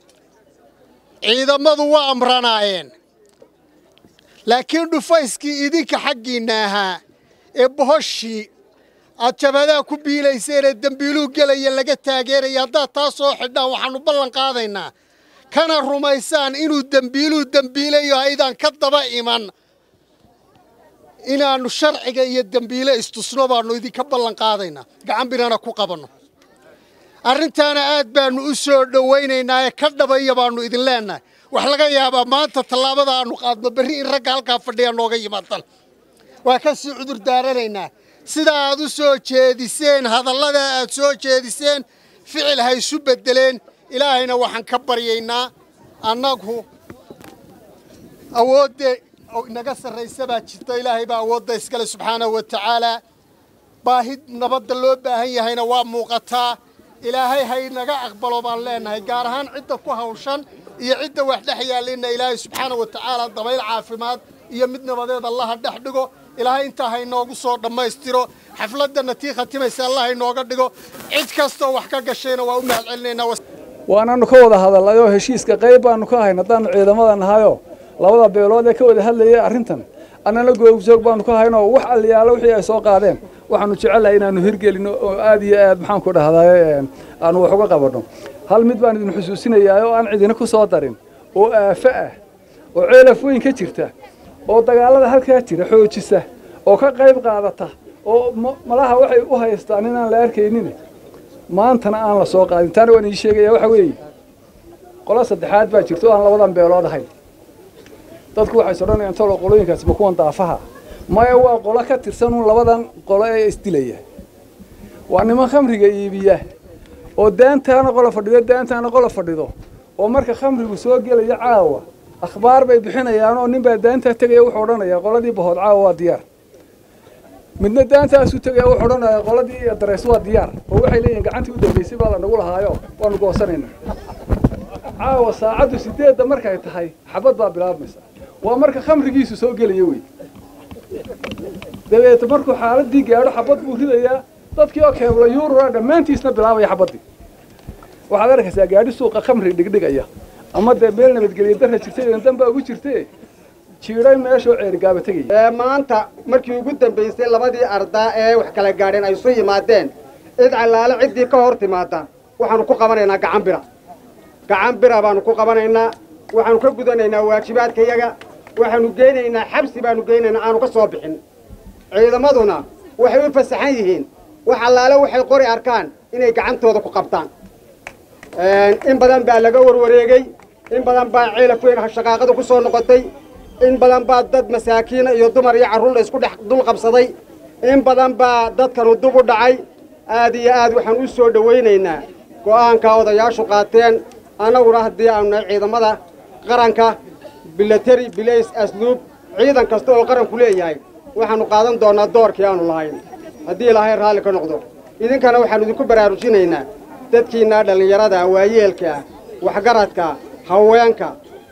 Speaker 23: ciidammadu waa amranaayeen laakiin dhufayskii idinka xaggiinna ahaa ee bohoshii aad jabhadaha ku biilayseen ee dembiiluhu gelaya laga taageeraya haddaad taa soo xidhaan waxaannu ballan qaadaynaa kana rumaysaan inuu dembiiluhu dembiilayo haydaan ka daba iman inaannu sharciga iyo dembiile istusno baannu idinka ballan qaadaynaa gacan binana ku qabanno arrintaana aad baannu u soo dhowaynaynaa ee ka dhabaya baannu idin leennahay wax laga yaabaa maanta tallaabada aannu qaadno berri in ragga halkaa fadhiya nooga yimaadaan waa ka sii cudur daaranaynaa sida aad u soo jeediseen hadallada aad soo jeediseen ficil ha isu beddeleen ilaahayna waxaan ka baryaynaa annagu awoodde inaga sarraysa baa jirta ilaahay baa awoodda iskale subxaanahu wa tacaalaa baahi nabadda loo baahan yahayna waa muuqataa ilaahay hay naga aqbalo baan leennahay gaar ahaan cidda ku hawshan iyo cidda wax dhex yaallinna ilaahay subxaana wa tacaala dabayl caafimaad iyo mid nabadeed allaha dhex dhigo ilaahay intaa haynoogu soo dhammaystiro xafladdanna tii khatimaysa allah haynooga dhigo cid kastoo wax ka gashayna waa u mahad celinaynaa
Speaker 24: waanaanu ka wada hadallayoo heshiiska qayb baanu ka hayn haddaannu ciidamada nahayoo labada beelood ee ka wada hadlayay arrintan annana googjoog baanu ka haynoo wax alliyaalo wixii ay soo qaadeen waxaanu jecellahay inaannu hirgelino oo aad iyo aad maxaanku dhahdaye aanu wax uga qabanno hal mid baan idin xusuusinayaa oo aan cidina ku soo darin oo aafo ah oo ceelaf weyn ka jirta oo dagaallada halkaa jira xoojisa oo ka qayb qaadata oo malaha waxay u haystaan inaan la arkaynin maantana aan la soo qaadin taana waan ii sheegaya waxa weeye qolo saddexaad baa jirta oo aan labadan beelood ahayn dadku waxay sodhanayaan tolo qolooyinkaasi ma kuwan daafaha maya waa qolo ka tirsan uun labadan qolo ee isdilaya waa niman khamriga iibiya oo daantaana qola fadhido daantaana qola fadhido oo marka khamrigu soo gelaya caawa akhbaar bay bixinayaan oo ninbaa daantaa tegaya wuxuu odhanayaa qoladii bahood caawa waa diyaar midna daantaasuu tegaya wuxuu odhanayaa qoladii dareys waa diyaar oo waxay leeyihin gacantii u dambaysay baa la nagu lahaayo waanu goosanaynaa caawa saacaddu sideedda markay tahay xabad baa bilaabmaysa waa marka khamrigiisu soo gelaya wey dabeete markuu xaaladii gaadho xabad buu ridayaa dadkii oo keebla yuurura dhammaantiisna bilaabaya xabaddii waxaad arkaysaa gaadhi suuqa khamri dhigdhigaya ama dee meel nabadgelyo darra jirtay idan dan baa ugu jirtee jiidhay meeshoo ceerigaaba tegaya
Speaker 18: maanta markii ugu dambaysay labadii ardaa ee wax kala gaadheen ay isu yimaadeen cid callaale ciddii ka hor timaada waxaanu ku qabanaynaa gacan bira gacan bira baanu ku qabanaynaa waxaanu ka gudanaynaa waajibaadkayaga waxaanu geynaynaa xabsi baanu geynaynaa aanu ka soo bixin ciidamaduna waxay u fasaxan yihiin wax allaale waxay qori arkaan inay gacantooda ku qabtaan in badan baa laga warwareegey in badan baa ceelaf weyn shaqaaqada ku soo noqotay in badan baa dad masaakiina iyo dumar iyo carruur la isku dhex dul qabsaday in badan baa dadkanu dub u dhacay aad iyo aad waxaan u soo dhowaynaynaa go'aankaa odayaashu qaateen
Speaker 1: annaguna haddii aanu nahay ciidamada qaranka bilateri bilays asluub ciidan kasta oo qaranku leeyahay waxaannu qaadan doonnaa doorkii aanu lahayn haddii ilaahay raalli ka noqdo idinkana waxaannu idinku baraarujinaynaa dadkiinnaa dhallinyarada waayeelka waxgaradka haweenka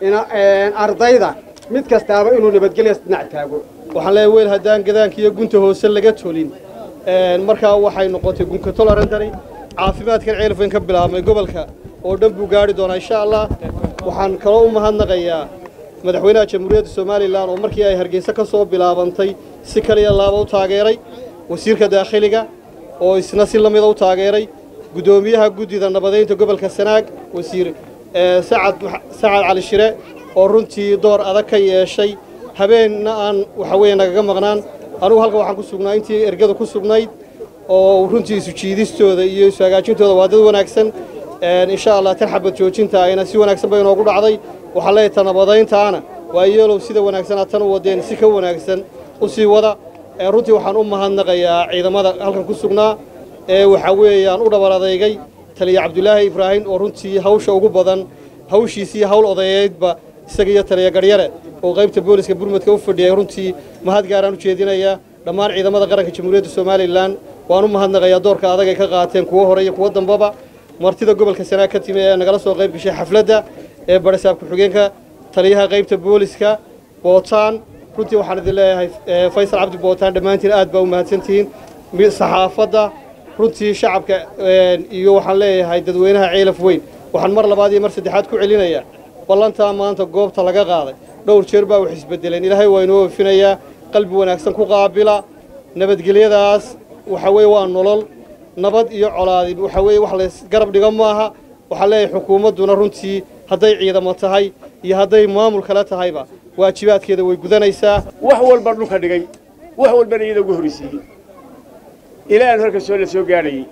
Speaker 1: ardayda mid kastaaba inuu nabadgelya dhinac taago
Speaker 3: waxaan leeyahay weel haddaan gadaanka iyo gunta hoose laga tolin markaa waxay noqotay gunka tolarantani caafimaadkan ceelfayn ka bilaabmay gobolka oo dhan buu gaari doonaa insha allah waxaan kaloo u mahadnaqayaa madaxweynaha jamhuuriyadda somalilan oo markii ay hargeysa ka soo bilaabantay si kaliya laaba u taageeray wasiirka daakhiliga oo isna si lamida u taageeray guddoomiyaha guddida nabadaynta gobolka sanaag wasiir sacad sacad cali shire oo runtii door adag ka yeeshay habeenna aan waxa weeye nagaga maqnaan anugu halkan waxaan ku sugnaa intii ergada ku sugnayd oo runtii isu jiidistooda iyo isu hagaajintooda waa dad wanaagsan insha allah tan xabad joojinta ayna si wanaagsan bay inoogu dhacday waxaan leeyahay ta nabadayntaana waa yeelow sida wanaagsan aad tan u wadeen si ka wanaagsan u sii wada runtii waxaan u mahadnaqayaa ciidamada halkan ku sugnaa ee waxa weeyaan u dhabar adeygay taliya cabdulaahi ibraahim oo runtii hawsha ugu badan hawshiisii hawl odayeedba isaga iyo taliya garyare oo qaybta booliska burmadka u fadhiyay runtii mahad gaaraan u jeedinayaa dhammaan ciidamada qaranka jamhuuriyadda somalilan waan u mahadnaqayaa doorka adag ay ka qaateen kuwo hore iyo kuwo dambaba martida gobolka sanaag ka timi ee nagala soo qayb gashay xafladda ee barisaab ku-xigeenka taliyaha qaybta booliska bootaan runtii waxaan idin leeyahay faysal cabdi bootaan dhammaantiin aad baa u mahadsantihiin saxaafadda runtii shacabka iyo waxaan leeyahay dadweynaha ceelaf weyn waxaan mar labaad iyo mar saddexaad ku celinayaa ballantaa maanta goobta laga qaaday dhowr jeer baa wax isbedeleen ilaahay waa inoo oofinayaa qalbi wanaagsan ku qaabila nabadgelyadaas waxa weeye waa nolol nabad iyo colaadi waxa weeye wax lays garab dhigo maaha waxaan leeyahay xukuumadduna runtii hadday ciidamo tahay iyo hadday maamul kale tahayba waajibaadkeeda way gudanaysaa
Speaker 14: wax walba dhulka dhigay wax walbana iyada ugu horraysiiyey ilaahan halka soo la soo gaadhayey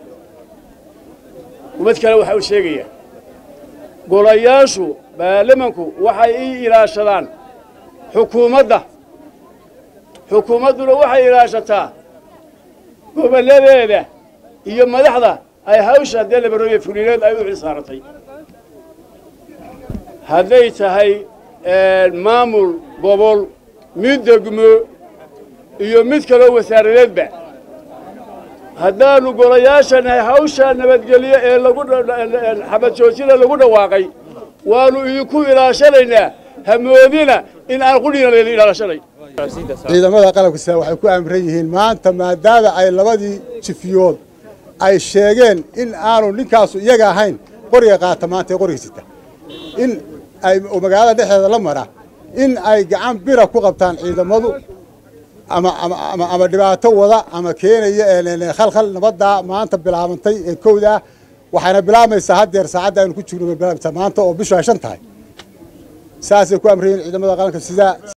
Speaker 14: ummad kale waxa uu sheegaya golayaashu baarlamanku waxay ii ilaashadaan xukuumadda xukuumadduna waxay ilaashataa gobolladeeda iyo madaxda ay hawsha dee labarooye fulineed ay u xilsaaratay hadday tahay maamul gobol mid degmo iyo mid kaloo wasaaradeedba haddaannu golayaashanahay hawsha nabadgelyo ee lagu xabad joojida lagu dhawaaqay waannu idinku ilaashanaynaa hamoodina in aan qudhina layla ilaashanay
Speaker 6: ciidamada qalabka sida waxay ku amran yihiin maanta maadaama ay labadii jifiyood ay sheegeen in aanu ninkaasu iyaga ahayn qoriga qaata maanta ee qoriga sita in ay magaalada dhexdeeda la mara in ay gacan bira ku qabtaan ciidamadu ama ama ama ama dhibaato wada ama keenaya khalkhal nabaddaa maanta bilaabantay ee kowda waxayna bilaabmaysaa haddeer saacadda aynu ku jirno bay bilaabmaysaa maanta oo bishu ay shan tahay saasay ku amrayiin ciidamada qaranka sida